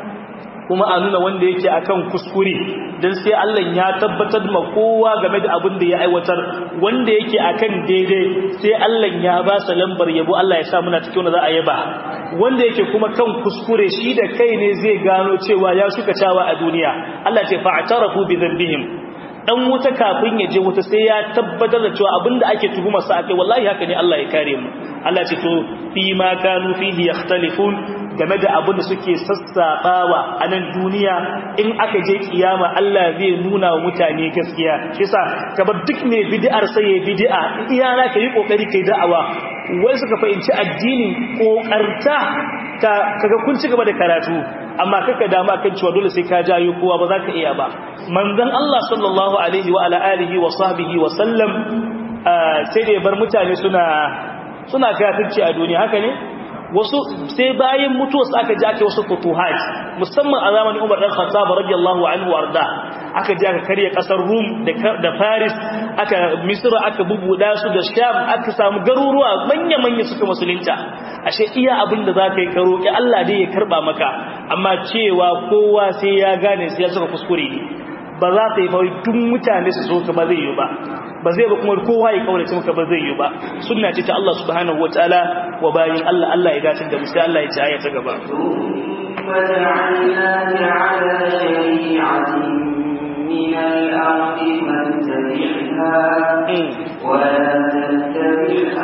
kuma a nuna wanda yake akan kuskure dan sai Allah ya tabbatar ma kowa game da abin da ya aiwatar wanda yake akan daidai sai Allah ya ba sa lambar yabo Allah ya sa muna cikin wanda za a yaba wanda yake kuma kan kuskure shi da kai ne zai gano cewa ya shuka cawa a duniya Allah ce fa'tarafu bi dhanbihim dan wuta kafin ya je wuta sai ya tabbatar da cewa abinda ake tuhuma sa akai wallahi haka ne Allah ya kare mu Allah ce to fi ma kanu fihi yakhtalifun game da abin da suke sassabawa a nan duniya in aka je kiyama Allah zai nuna wa mutane gaskiya shi yasa kabar duk mai bid'ar sai ya bid'a iyana ka yi kokari kai da'awa wai suka fahimci addini kokarta ka kaga kun ci gaba da karatu amma kaka dama kan cewa dole sai ka jayo kowa ba za ka iya ba manzon Allah sallallahu alaihi wa ala alihi wa sahbihi wa sallam sai da bar mutane suna suna kafirci a duniya haka ne wasu sai bayan mutuwa su aka ji aka wasu futuhat musamman a zamanin Umar dan Khattab radiyallahu anhu warda aka ji aka karya kasar Rum da Paris aka Misra aka bubuda su da Sham aka samu garuruwa manya-manya suka musulunta ashe iya abin da zaka yi karo ki Allah dai ya karba maka amma cewa kowa sai ya gane sai ya saka kuskure ba za ta yi fa duk mutane su so ka ba zai yi ba ba zai ba kuma kowa ya kaurace maka ba zai yi ba sunna ce ta Allah subhanahu wataala wa bayin Allah Allah ya dace da mu sai Allah ya ci aya ta gaba من الأرض فاتبعها ولا تتبع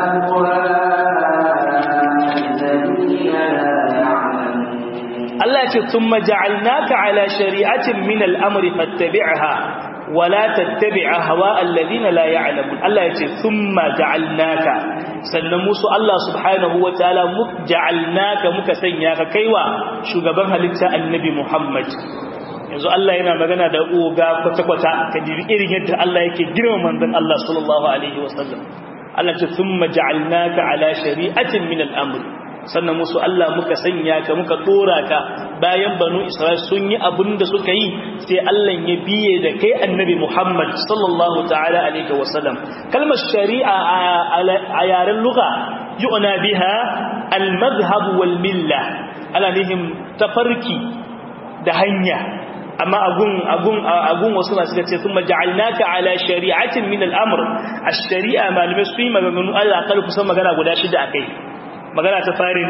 أهواء الذين لا Allah ya ce thumma ja'alnaka ala shari'atin min al-amri fattabi'ha wa la tattabi'a hawa alladhina la ya'lamun Allah ya ce thumma ja'alnaka sannan musu Allah subhanahu wa ta'ala muk ja'alnaka muka sanya ka kaiwa shugaban halitta annabi Muhammad yanzu Allah yana magana da oga kwata-kwata ka jiri irin yadda Allah yake girma manzon Allah sallallahu alaihi wasallam Allah ce thumma ja'alnaka ala shari'atin min al-amri sannan musu Allah muka sanya ka muka dora ka bayan banu Isra'il sun yi abin da suka yi sai Allah ya biye da kai annabi Muhammad sallallahu ta'ala alaihi wasallam kalmar shari'a a yaren lugha yu'na biha al-madhhab wal milla ala nihim tafarki da hanya amma agun agun agun wasu masu ce sun maja'alnaka ala shari'atin min al-amr ash-shari'a malume su yi maganganu Allah akal kusan magana guda shida akai magana ta farin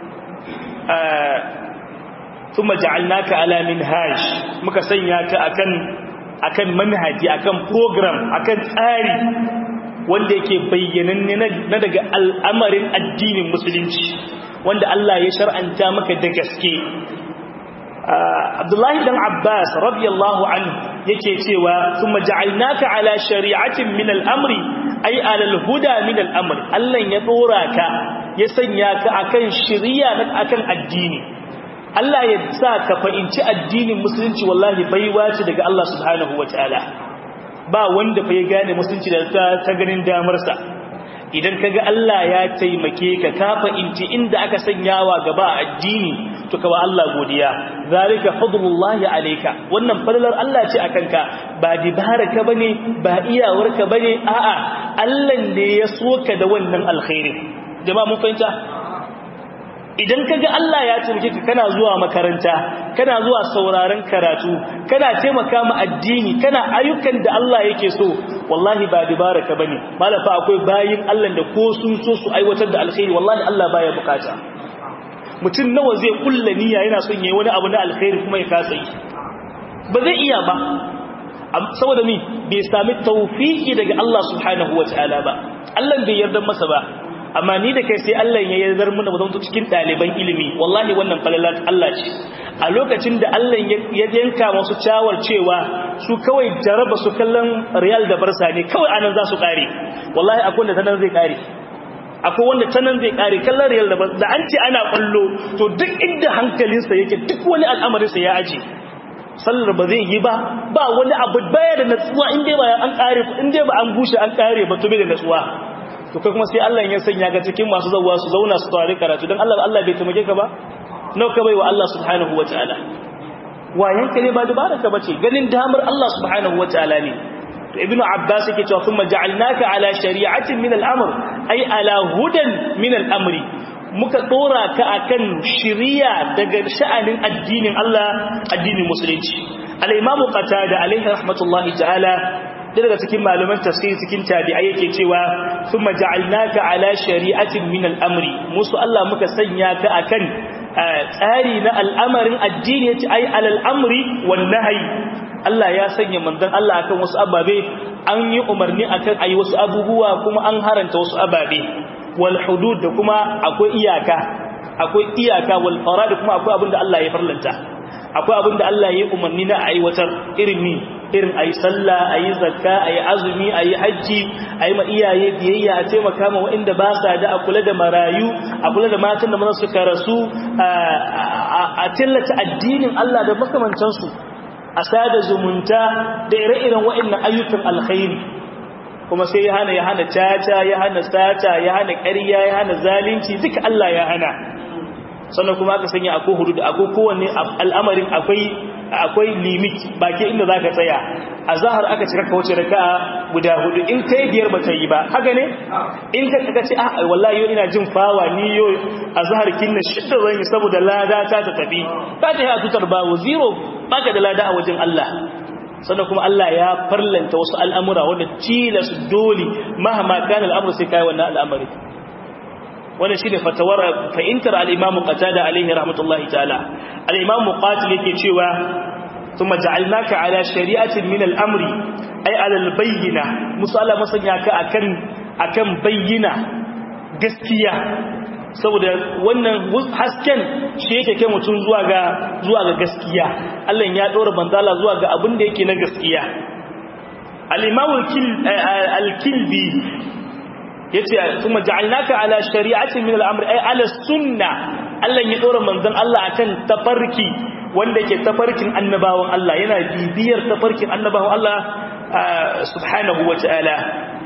thumma ja'alnaka ala minhaj muka sanya ka akan akan manhaji akan program akan tsari wanda yake bayyananne na daga al'amarin addinin musulunci wanda Allah ya shar'anta maka da gaske Abdullahi dan Abbas radiyallahu anhu yake cewa thumma ja'alnaka ala shari'atin min al-amri ay ala al-huda min al-amri Allah ya dora ka ya sanya ka akan shari'a akan addini Allah ya sa ka fahimci addinin musulunci wallahi baiwa ce daga Allah subhanahu wataala ba wanda fa ya gane musulunci da ta ganin damarsa idan kaga Allah ya taimake ka ka fahimci inda aka sanyawa gaba a addini to kawa Allah godiya zalika fadlullahi alayka wannan fadlar Allah ce akan ka ba dibaraka bane ba iyawarka bane a'a Allah ne ya soka da wannan alkhairi jama'a mun fahimta idan kaga Allah ya taimake ka kana zuwa makaranta kana zuwa sauraron karatu kana taimaka ma addini kana ayyukan da Allah yake so wallahi ba dibaraka bane malafa akwai bayin Allah da ko sun so su aiwatar da alkhairi wallahi Allah baya bukata mutum nawa zai kulla niyya yana son yayi wani abu na alkhairi kuma ya kasa yi ba zai iya ba saboda ni bai sami tawfiki daga Allah subhanahu wataala ba Allah bai yarda masa ba amma ni da kai sai Allah ya yardar mu da mu zama cikin ɗaliban ilimi wallahi wannan falalat Allah ce a lokacin da Allah ya yanka masu cawar cewa su kawai jaraba su kallon Real da Barca ne kawai anan za su kare wallahi akwai wanda tanan zai kare akwai wanda tanan zai kare kallon Real da Barca da an ce ana kallo to duk inda hankalinsa yake duk wani al'amarin sa ya aje sallar ba zai yi ba ba wani abu baya da natsuwa in dai ba an kare in dai ba an bushe an kare ba to bai da natsuwa to kai kuma sai Allah ya sanya ga cikin masu zawwa su zauna su tare karatu dan Allah Allah bai taimake ka ba nau ka baiwa Allah subhanahu wataala wayan ka ne ba dubara ka bace ganin damar Allah subhanahu wataala ne to ibnu abbas yake cewa kuma ja'alnaka ala shari'atin min al-amr ay ala hudan min al-amri muka dora ka akan shiriya daga sha'anin addinin Allah addinin musulunci al-imamu qatada alaihi rahmatullahi ta'ala daga cikin malaman tafsiri cikin tabi'ai yake cewa thumma ja'alnaka ala shari'atin min al-amri musu Allah muka sanya ka akan tsari na al'amarin addini yace ai alal amri wan nahyi Allah ya sanya manzon Allah akan wasu ababe an yi umarni akan ayi wasu abubuwa kuma an haranta wasu ababe wal hudud da kuma akwai iyaka akwai iyaka wal farad kuma akwai abinda Allah ya farlanta akwai abinda Allah ya umarni na aiwatar irin ni irin ayi sallah ayi zakka ayi azumi ayi haji ayi ma iyaye biyayya a taimaka ma waɗanda ba sa da a kula da marayu a kula da matan da maza suka rasu a tallata addinin Allah da makamantansu a sada zumunta da ire-iren waɗannan ayyukan alkhairi kuma sai ya hana ya hana caca ya hana sata ya hana ƙarya ya hana zalunci duka Allah ya hana sannan kuma aka sanya akwai hudu da akwai kowanne al'amarin akwai akwai limit baki inda za ka tsaya a zahar aka cika ka wace raka'a guda hudu in kai biyar ba ta yi ba haka ne in ka kaka ce ah wallahi yau ina jin fawa ni yau a zahar kinna shidda zan yi saboda lada ta ta tafi ba ta yi a tutar bawo zero baka da lada a wajen Allah sannan kuma Allah ya farlanta wasu al'amura wanda tilas dole mahama kana al'amur sai kai wannan al'amari wannan shine fatawar fa'intar al-Imam Qatada alaihi rahmatullahi ta'ala al-Imam Muqatil yake cewa thumma ja'alnaka ala shari'atin min al-amri ay ala al-bayyina musalla masanya ka akan akan bayyina gaskiya saboda wannan hasken shi yake kai mutum zuwa ga zuwa ga gaskiya Allah ya dora banzala zuwa ga abin da yake na gaskiya al-Imam al-Kilbi yace kuma ja'alnaka ala shari'atin min al-amr ay ala sunna Allah ya dora manzon Allah akan tafarki wanda yake tafarkin annabawan Allah yana bibiyar tafarkin annabawan Allah subhanahu wata'ala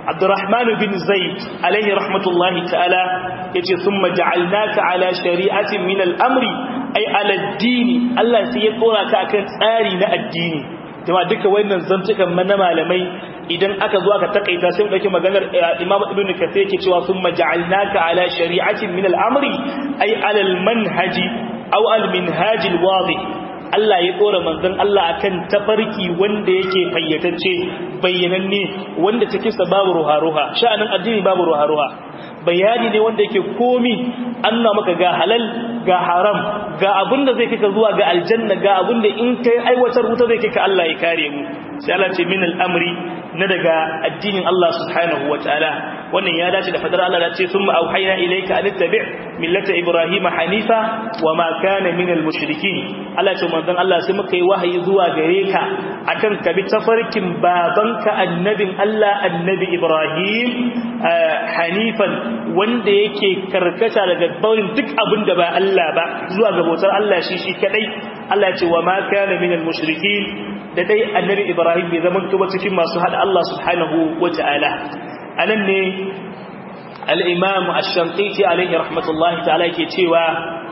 Abdurrahman bin Zaid alaihi rahmatullahi ta'ala yace thumma ja'alnaka ala shari'atin min al-amri ay ala ad-din Allah sai ya tsora ka akan tsari na addini kuma duka wannan zantukan na malamai idan aka zo aka takaita sai mu dauki maganar Imam Ibn Kathir yake cewa thumma ja'alnaka ala shari'atin min al-amri ay ala al-manhaji aw al-minhaj al-wadih Allah ya dora manzon Allah akan tafarki wanda yake fayyatacce bayyananne wanda cikin sa babu ruha-ruha sha'anin addini babu ruha-ruha bayani ne wanda yake komi anna maka ga halal ga haram ga abinda zai kika zuwa ga aljanna ga abinda in kai aiwatar wuta zai kika Allah ya kare mu sai Allah ce min al'amri na daga addinin Allah subhanahu wa ta'ala wannan ya dace da fadar Allah da ce sun ma'auhaina ilaika an tabi' millata Ibrahim hanifa wa ma kana min al-mushrikin Allah ce manzon Allah sai muka yi wahayi zuwa gare ka akan ka bi tafarkin babanka annabin Allah annabi Ibrahim hanifan wanda yake karkata daga barin duk abin da ba Allah ba zuwa ga bautar Allah shi shi kadai Allah ce wa ma kana min al-mushrikin da dai annabi Ibrahim bai zama tuba cikin masu hada Allah subhanahu wa ta'ala anan ne al-imam ash-shanqiti alayhi rahmatullahi ta'ala yake cewa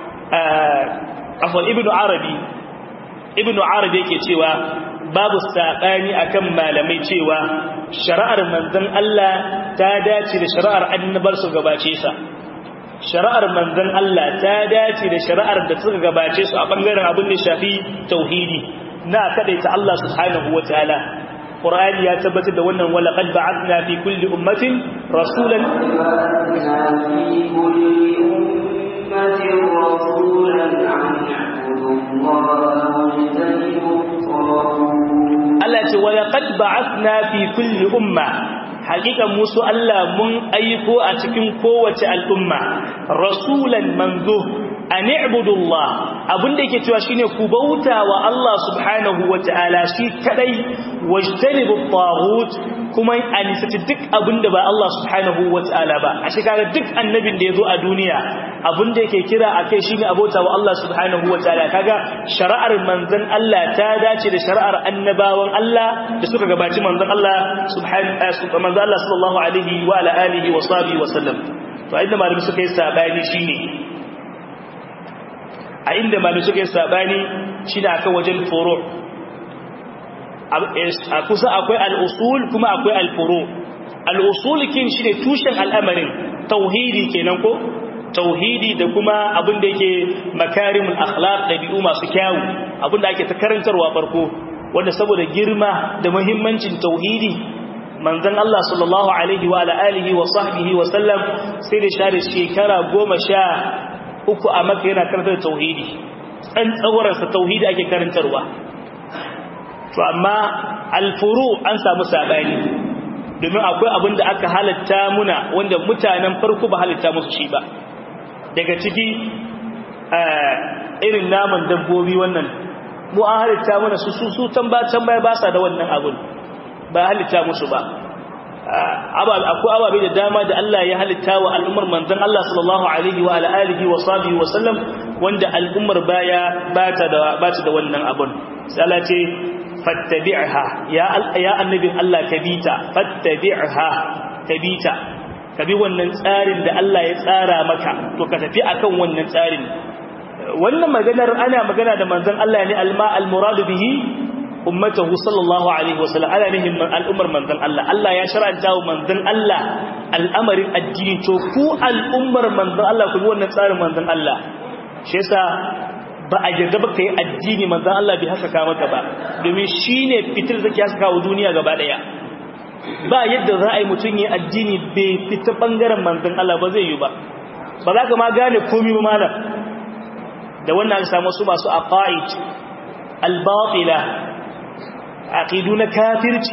afwan ibnu arabi ibnu arabi yake cewa babu sabani akan malamai cewa shari'ar manzon Allah ta dace da shari'ar annabar su gabace sa shari'ar manzon Allah ta dace da shari'ar da suka gabace su a bangaren abin da shafi tauhidi na kadaita Allah subhanahu wataala Qur'ani ya tabbatar da wannan wala qad ba'athna fi kulli ummatin rasulan في كل أمة رسولا أن يعبدوا الله واجتنبوا الطاغوت Allah ce wala qad ba'athna fi kulli umma hakikan musu Allah mun aiko a cikin kowace al'umma rasulan manzo an i'budu Allah abinda yake cewa shine ku bauta wa Allah subhanahu wataala shi kadai wajtanibu at-taghut kuma anisaci duk abinda ba Allah subhanahu wataala ba a shi kaga duk annabin da yazo a duniya abinda yake kira akai shine abota wa Allah subhanahu wataala kaga shari'ar manzon Allah ta dace da shari'ar annabawan Allah da suka gabaci manzon Allah subhanahu manzon Allah sallallahu alaihi wa ala alihi wa sahbihi wa sallam to inda malami suka yi sabani shine a inda malami suka yi sabani shine akan wajen furu a kusa akwai al-usul kuma akwai al-furu al-usul kin shine tushen al'amarin tauhidi kenan ko tauhidi da kuma abin da yake makarimul akhlaq dabi'u masu kyawu abin da ake ta karantarwa farko wanda saboda girma da muhimmancin tauhidi manzon Allah sallallahu alaihi wa ala alihi wa sahbihi wa sallam sai da share shekara goma sha uku a maka yana karantar tauhidi tsan tsawararsa tauhidi ake karantarwa to amma alfuru an samu sabani domin akwai abin da aka halatta muna wanda mutanen farko ba halatta musu shi ba daga ciki irin naman dabbobi wannan mu an halitta mana su su su can ba can baya ba sa da wannan abun ba halitta musu ba akwai ababe da dama da Allah ya halitta wa al'ummar manzon Allah sallallahu alaihi wa alihi wa sahbihi wa sallam wanda al'ummar baya ba ta da ba ta da wannan abun sai Allah ce fattabi'ha ya ya annabin Allah kabita fattabi'ha kabita ka bi wannan tsarin da Allah ya tsara maka to ka tafi akan wannan tsarin wannan maganar ana magana da manzon Allah ne alma almuradu bihi ummatahu sallallahu alaihi wasallam ana nihin al'ummar manzon Allah Allah ya shar'anta wa manzon Allah al'amarin addini to ku al'ummar manzon Allah ku bi wannan tsarin manzon Allah shi yasa ba a yarda ba kai addini manzon Allah bai haka ka maka ba domin shine fitir zaki haka wa duniya gaba daya ba yadda za a yi mutum yi addini bai fita ɓangaren manzan Allah ba zai yi ba ba za ka ma gane komi ba malam da wannan an samu su masu aqaid albatila aqidu na kafirci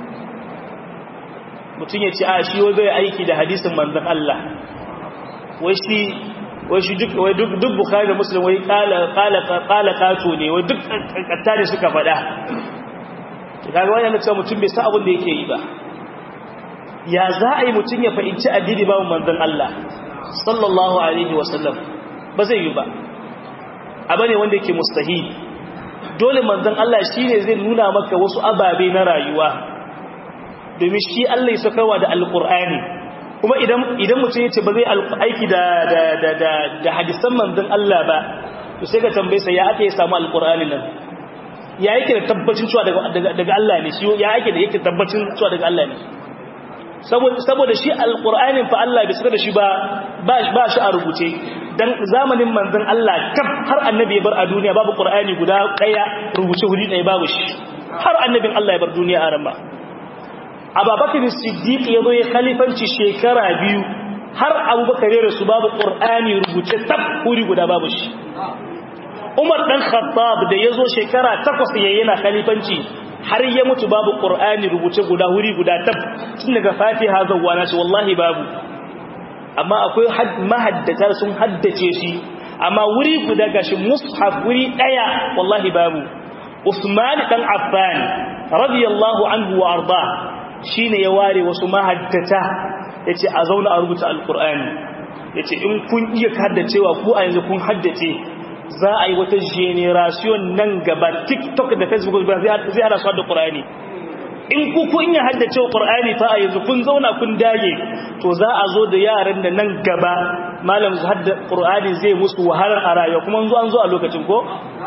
mutum ya ce a shi wai zai aiki da hadisin manzan Allah wai shi wai shi duk wai duk duk bukhari da muslim wai qala qala qala kato ne wai duk kattare suka faɗa kaga wannan ne cewa mutum bai san abin da yake yi ba ya za a yi mutum ya fahimci addini babu manzon Allah sallallahu alaihi wasallam ba zai yi ba abane wanda yake mustahil dole manzon Allah shine zai nuna maka wasu ababe na rayuwa domin shi Allah ya sakarwa da alqur'ani kuma idan idan mutum yace ba zai aiki da da da da, da hadisan manzon Allah ba to sai ka tambaye sa ya ake ya samu alqur'ani nan ya yake da tabbacin cewa daga daga Allah ne shi ya yake da yake tabbacin cewa daga Allah ne saboda saboda shi alqur'anin fa Allah bai saka da shi ba ba shi a rubuce dan zamanin manzon Allah kaf har annabi ya bar a duniya babu qur'ani guda daya rubuce huri daya babu shi har annabin Allah ya bar duniya a rama Abubakar Siddiq ya zo ya khalifanci shekara biyu har Abubakar ya rasu babu qur'ani rubuce tab huri guda babu shi Umar dan Khattab da ya zo shekara takwas yayin yana khalifanci har ya mutu babu qur'ani rubuce guda huri guda tab tun daga Fatiha zawwa na shi wallahi babu amma akwai mahaddata sun haddace shi amma wuri guda gashi mushaf wuri daya wallahi babu Usman dan Affan radiyallahu anhu wa arda shine ya ware wasu mahaddata yace a zauna a rubuta alqur'ani yace in kun iya haddacewa ku a yanzu kun haddace za a yi wata generation nan gaba TikTok da Facebook ba zai ana su da Qur'ani in ku kun iya haddace Qur'ani fa a yanzu kun zauna kun dage to za a zo da yaran da nan gaba malam su hadda Qur'ani zai musu wahalar a rayuwa kuma zo an zo a lokacin ko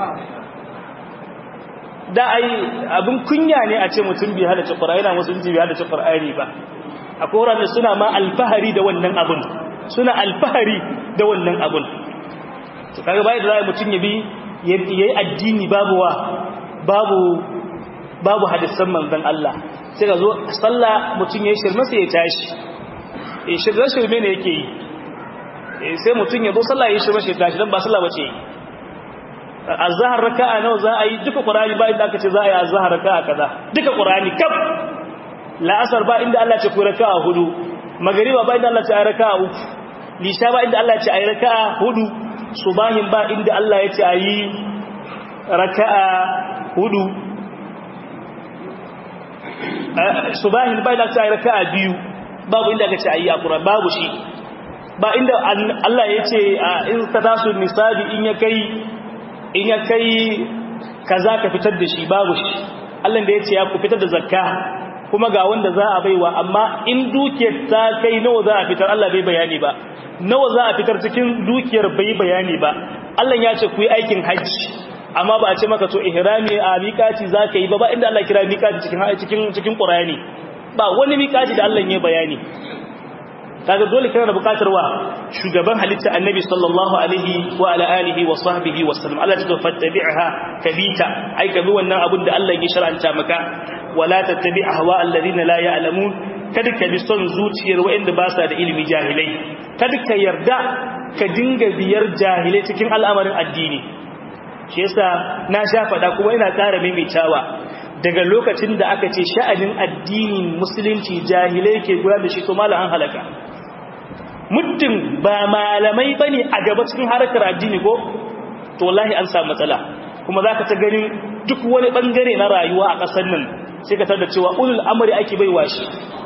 da ai abin kunya ne a ce mutum bai haddace Qur'ani na musulunci bai haddace Qur'ani ba akwai wurare suna ma alfahari da wannan abun suna alfahari da wannan abun to kaga bai da zai mutum ya bi yayi addini babu wa babu babu hadisan manzon Allah sai ka zo sallah mutum yayi shirme sai ya tashi eh shirme shirme ne yake yi eh sai mutum ya zo sallah yayi shirme sai ya tashi dan ba sallah bace azhar raka'a nawa za a yi duka qur'ani ba inda aka ce za a yi azhar raka'a kaza duka qur'ani kaf la'asar ba inda Allah ce ku raka'a hudu magriba ba inda Allah ce ayi raka'a uku lisha ba inda Allah ce ayi raka'a hudu subahin ba inda Allah ya ce ayi raka'a hudu subahin ba inda Allah ce ayi raka'a biyu babu inda aka ce ayi akura babu shi ba inda Allah ya ce in ka tasu nisabi in ya kai in ya kai kaza ka fitar da shi babu shi Allah da ya ce ya ku fitar da zakka kuma ga wanda za a baiwa amma in dukiyar ta kai nawa za a fitar Allah bai bayani ba nawa za a fitar cikin dukiyar bai bayani ba Allah ya ce ku yi aikin hajji amma ba a ce maka to ihrami a miƙati za ka yi ba ba inda Allah kira miƙati cikin cikin cikin Qur'ani ba wani miƙati da Allah ya bayani kaga dole kana da bukatar wa shugaban halitta annabi sallallahu alaihi wa ala alihi wa sahbihi wa sallam Allah ta fattabi'ha kabita ai ka bi wannan abin da Allah ya shar'anta maka wala tattabi ahwa alladhina la ya'lamun kada ka bi son zuciyar waɗanda ba sa da ilimi jahilai kada ka yarda ka dinga biyar jahilai cikin al'amarin addini shi yasa na sha faɗa kuma ina ƙara maimaitawa daga lokacin da aka ce sha'anin addinin musulunci jahilai ke gudanar da shi to malam an halaka muddin ba malamai bane a gaba cikin harkar addini ko to wallahi an samu matsala kuma zaka ta ganin duk wani bangare na rayuwa a ƙasar nan sai ka tada cewa ulul amri ake baiwa shi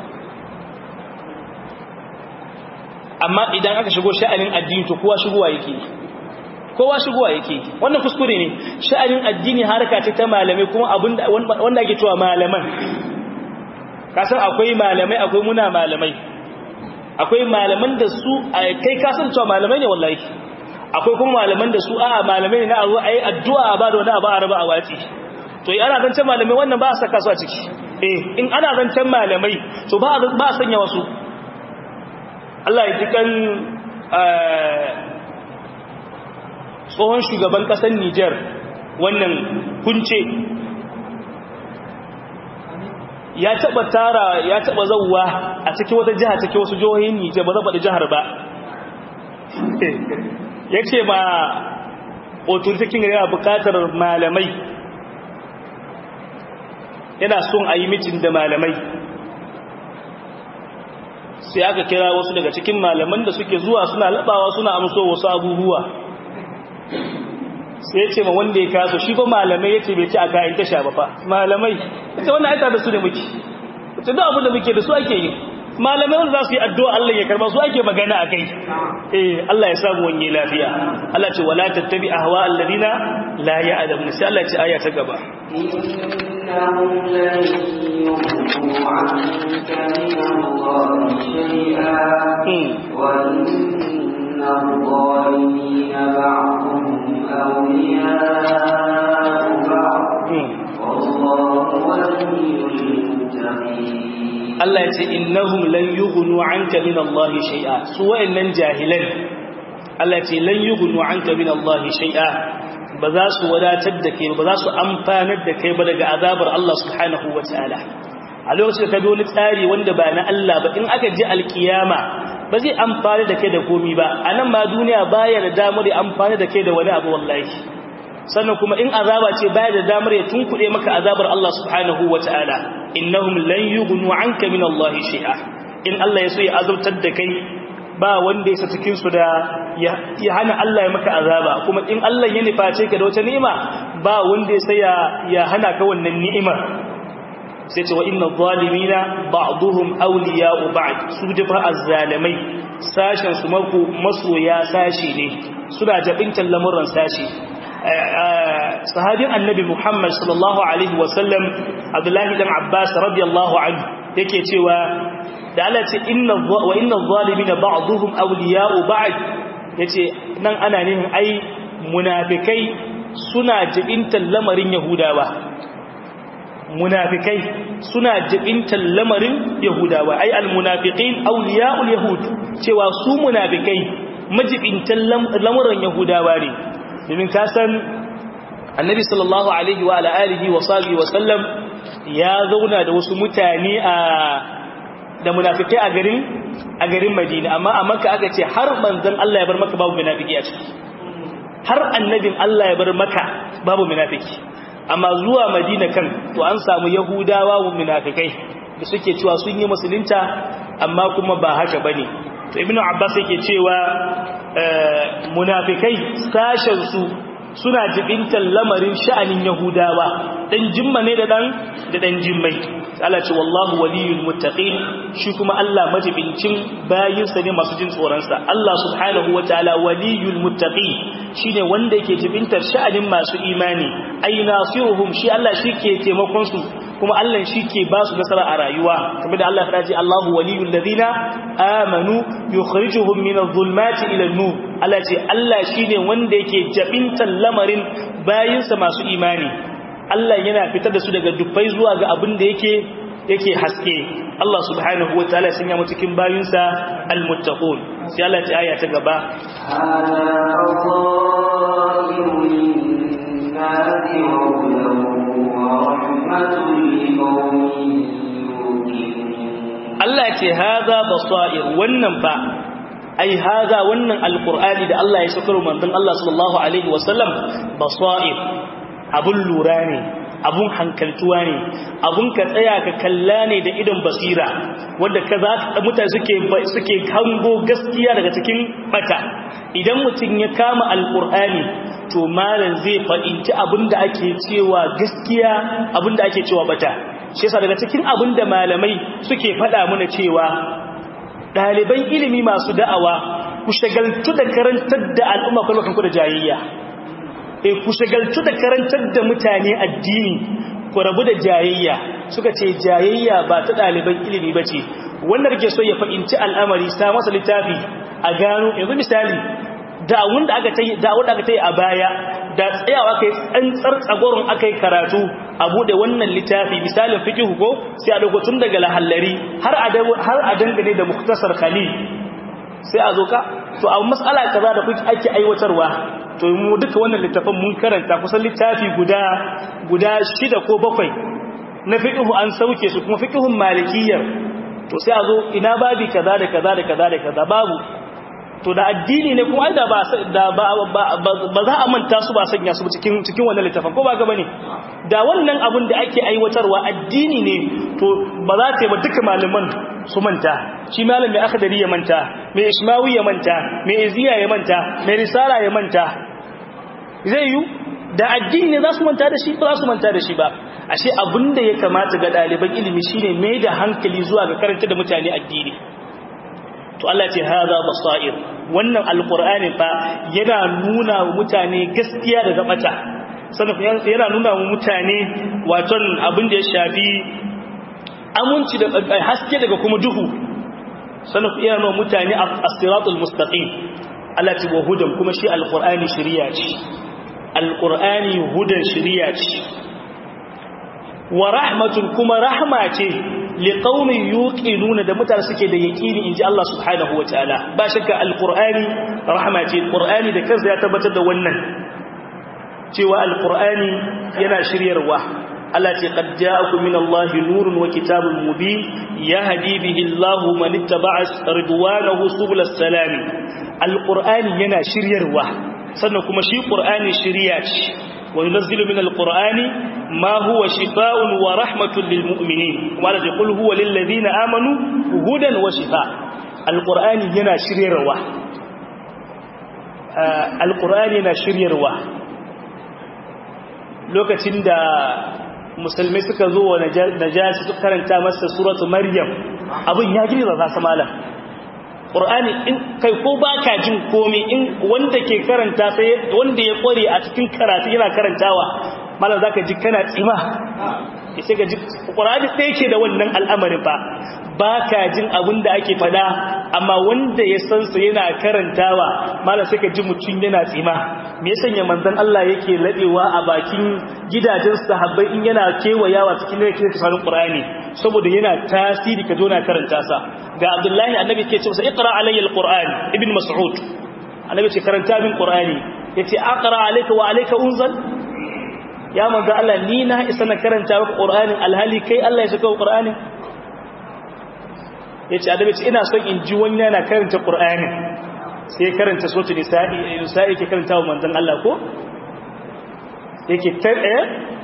amma idan aka shigo sha'anin addini to kowa shigowa yake kowa shigowa yake wannan kuskure ne sha'anin addini harka ce ta malamai kuma abinda wanda ake cewa malaman kasan akwai malamai akwai muna malamai akwai malaman da su kai kasan cewa malamai ne wallahi akwai kuma malaman da su a malamai ne na a zo a yi addu'a a ba da wani abu a raba a watsi to yi ana zancen malamai wannan ba a saka su a ciki eh in ana zancen malamai to ba a sanya wasu Allah ya ji kan tsohon shugaban ƙasar Nijar wannan kunce ya taba tara ya taba zauwa a cikin wata jiha cikin wasu jihohin Nijar ba zan faɗi jihar ba yace ba authority king yana buƙatar malamai yana son a yi mitin da malamai sai aka kira wasu daga cikin malaman da suke zuwa suna labawa suna amso wasu abubuwa sai ya ce ma wanda ya kaso shi ba malamai ya ce bai ci a kayan tasha ba fa malamai ita wannan aita da su ne muke ita da abu da muke da su ake yi malamai wanda za su yi addu'a Allah ya karba su ake magana a kai eh Allah ya samu wani lafiya Allah ce wala tattabi ahwa alladina la ya'lamun sai Allah ya ce aya ta gaba إنهم لن يغنوا عنك من الله شيئا وإن الظالمين بعضهم أولياء بعض والله ولي المتقين Allah ya ce innahum lan yughnu anka min Allah shay'a su wa'annan jahilan Allah ya ce lan yughnu anka min Allah shay'a ba za su wadatar da kai ba za su amfanar da kai ba daga azabar Allah subhanahu wataala a lokacin da ka bi wani tsari wanda ba na Allah ba in aka ji alkiyama ba zai amfani da kai da komi ba a nan ma duniya baya da damar ya amfani da kai da wani abu wallahi sannan kuma in azaba ce baya da damar ya tunkuɗe maka azabar Allah subhanahu wataala innahum lan yughnu anka min Allah shay'a in Allah ya so ya azabtar da kai ba wanda ya sa cikin su da ya hana Allah ya maka azaba kuma in Allah ya nuface ka da wata ni'ima ba wanda ya sai ya hana ka wannan ni'imar sai ce wa inna zalimina ba'duhum awliya'u ba'd su dafa azzalimai sashen su mako masoya sashi ne suna jabintan lamuran sashi sahabin annabi Muhammad sallallahu alaihi wasallam Abdullahi dan Abbas radiyallahu anhu yake cewa da Allah ce inna wa inna zalimina ba'dhum awliya'u ba'd yace nan ana nihin ai munafikai suna jibintan lamarin yahudawa munafikai suna jibintan lamarin yahudawa ai almunafiqin awliya'ul yahud cewa su munafikai majibintan lamarin yahudawa ne domin ka san annabi sallallahu alaihi wa alihi wa sahbihi wa sallam ya zauna da wasu mutane a da munafikai a garin a garin Madina amma a Makka aka ce har manzon Allah ya bar maka babu munafiki a ciki har annabin Allah ya bar maka babu munafiki amma zuwa Madina kan to an samu Yahudawa wa munafikai da suke cewa sun yi musulunta amma kuma ba haka bane to Ibn Abbas yake cewa munafikai sashen su suna jibintar lamarin sha'anin Yahudawa dan jimma ne da dan da dan jimmai Allah ce wallahu waliyul muttaqin shi kuma Allah majibincin bayinsa ne masu jin tsoron sa Allah subhanahu wataala waliyul muttaqin shine wanda yake jibintar sha'anin masu imani ay nasiruhum shi Allah shike taimakon su kuma Allah shike ba su nasara a rayuwa kamar da Allah ya ce Allahu waliyul ladina amanu yukhrijuhum minadh-dhulumati ila an-nur Allah ce Allah shine wanda yake jabintar lamarin bayinsa masu imani Allah yana fitar da su daga dubbai zuwa ga abin da yake yake haske Allah subhanahu wataala sun yi cikin bayinsa almuttaqun sai Allah ta aya ta gaba Allah ce haza basair wannan fa ai haza wannan alqur'ani da Allah ya sakar manzon Allah sallallahu alaihi wasallam basair abun lura ne abun hankaltuwa ne abun ka tsaya ka kalla ne da idon basira wanda ka za mutane suke suke hango gaskiya daga cikin bata idan mutum ya kama alqur'ani to malam zai fadinci abinda ake cewa gaskiya abinda ake cewa bata shi yasa daga cikin abinda malamai suke fada mana cewa daliban ilimi masu da'awa ku shagaltu da karantar da al'umma kullum ku da jayayya e ku shagaltu da karantar da mutane addini ku rabu da jayayya suka ce jayayya ba ta ɗaliban ilimi ba ce wanda rike so ya fahimci al'amari sa masa littafi a gano yanzu misali da'awun da aka tayi da'awun da aka tayi a baya da tsayawa kai tsantsar tsagoron akai karatu a bude wannan littafi misalin fiqh ko sai a dauko tun daga lahallari har a har a dangane da muktasar khalil sai a zo ka to a mas'ala kaza da kuke ake aiwatarwa to mu duka wannan littafin mun karanta kusan littafi guda guda shida ko bakwai na fiqhu an sauke su kuma fiqhun malikiyyar to sai a zo ina babi kaza da kaza da kaza da kaza babu to da addini ne kuma da ba da ba ba za a manta su ba sanya su cikin cikin wannan littafin ko ba ga bane da wannan abun da ake aiwatarwa addini ne to ba za ta yi ba duka malaman su manta shi malam mai akhdari ya manta mai ismawi ya manta mai iziya ya manta mai risala ya manta zai yi da addini ne za su manta da shi ba za su manta da shi ba ashe abinda ya kamata ga ɗaliban ilimi shine mai da hankali zuwa ga karanta da mutane addini to Allah ce haza basair wannan alqur'ani fa yana nuna wa mutane gaskiya da zabata sannan yana nuna wa mutane waton abin da ya shafi aminci da haske daga kuma duhu sannan ku iya nuna mutane as-siratul mustaqim Allah ce wa hudan kuma shi alqur'ani shari'a ce alqur'ani hudan shari'a ce wa rahmatun kuma rahma ce liqaumin yuqinuna da mutane suke da yaqini inji Allah subhanahu wataala ba shakka alqur'ani rahma ce qur'ani da kansa ya tabbatar da wannan cewa alqur'ani yana shiryarwa Allah ce qad ja'akum min Allah nurun wa kitabun mubin yahdi bihi Allah man ittaba'a ridwanahu subulas salam alqur'ani yana shiryarwa sannan kuma shi qur'ani shiriya ce wa yunzilu min alqur'ani ma huwa shifaa'un wa rahmatun lil mu'minin wa la yaqul huwa lil ladina amanu hudan wa shifaa alqur'ani yana shiryarwa alqur'ani yana shiryarwa lokacin da musulmai suka zo wa najashi suka karanta masa suratu maryam abin ya girza za su malam qur'ani in kai ko baka jin komai in wanda ke karanta sai wanda ya kware a cikin karatu yana karantawa malam zaka ji kana tsima sai ga ji qur'ani sai yake da wannan al'amarin ba baka jin abin da ake fada amma wanda ya san sa yana karantawa malam sai ka ji mutun yana tsima me ya sanya manzon Allah yake ladewa a bakin gidajen sahabbai in yana kewayawa cikin da yake tsarin Qur'ani saboda yana tasiri ka zo na karanta sa ga Abdullahi annabi ke ce masa iqra alayya alquran ibn mas'ud annabi ce karanta min Qur'ani yace aqra alayka wa alayka unzal ya manzo Allah ni na isa na karanta maka Qur'ani alhali kai Allah ya saka Qur'ani yace annabi ce ina son in ji wani yana karanta Qur'ani sai karanta sotu nisa'i nisa'i ke karanta wa manzon Allah ko yake tare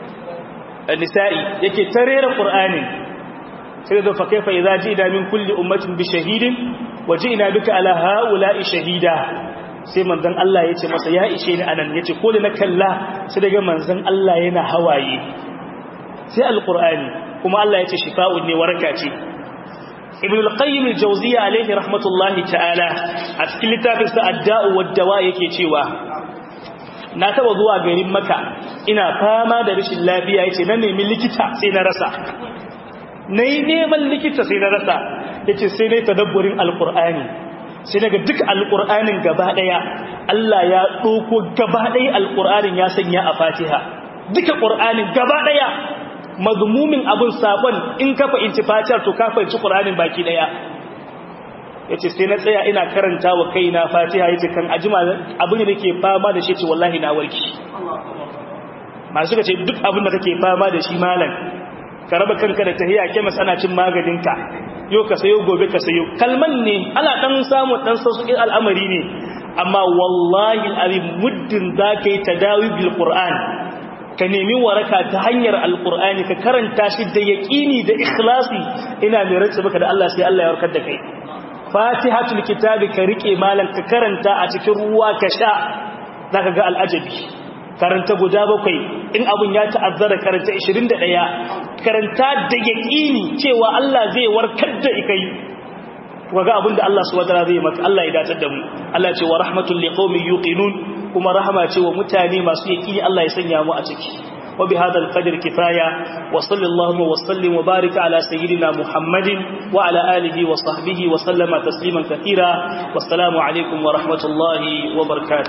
nisa'i yake tarera qur'ani sai da fa kaifa idza ji'na min kulli ummatin bi shahidin wa ji'na bika ala haula'i shahida sai manzon Allah yace masa ya ishe ni anan yace ko da na kalla sai daga manzon Allah yana hawaye sai alqur'ani kuma Allah yace shifa'un ne waraka ce ibn al-qayyim al-jawziyya alayhi rahmatullahi ta'ala a cikin littafin sa ad-da'u wad-dawa yake cewa na taba zuwa garin maka ina fama da rashin lafiya yace na nemi likita sai na rasa nayi neman likita sai na rasa yace sai nayi tadabburin al-qur'ani sai daga duk al-qur'anin gaba daya Allah ya doko gaba daya al-qur'anin ya sanya a Fatiha duka qur'anin gaba daya mazmumin abin sabon in ka fahimci fatiyar to ka fahimci qur'anin baki daya yace sai na tsaya ina karanta wa kaina fatiha yace kan ajima abin da nake fama da shi ce wallahi na warki masu ka ce duk abin da kake fama da shi malam ka raba kanka da tahiya kemis ana cin maganinka yau ka sayo gobe ka sayo kalman ne ana dan samu dan sauƙin al'amari ne amma wallahi al'azim muddin zaka yi tadawi bil qur'an ka nemi waraka ta hanyar alqur'ani ka karanta shi da yaqini da ikhlasi ina mai rantsa maka da Allah sai Allah ya warkar da kai fatihatul kitabi ka rike malan ka karanta a cikin ruwa ka sha zaka ga al'ajabi karanta guda bakwai in abun ya ta'azzara karanta 21 karanta da yaqini cewa Allah zai warkar da kai waga abin da Allah subhanahu wataala zai maka Allah ya datar da mu Allah ce wa rahmatul liqaumin yuqinun kuma rahama ce wa mutane masu yaqini Allah ya sanya mu a ciki wa bi hadal qadr kifaya wa sallallahu wa sallim wa barika ala sayyidina muhammadin wa ala alihi wa sahbihi wa sallama tasliman katira wassalamu alaikum wa rahmatullahi wa barakatuh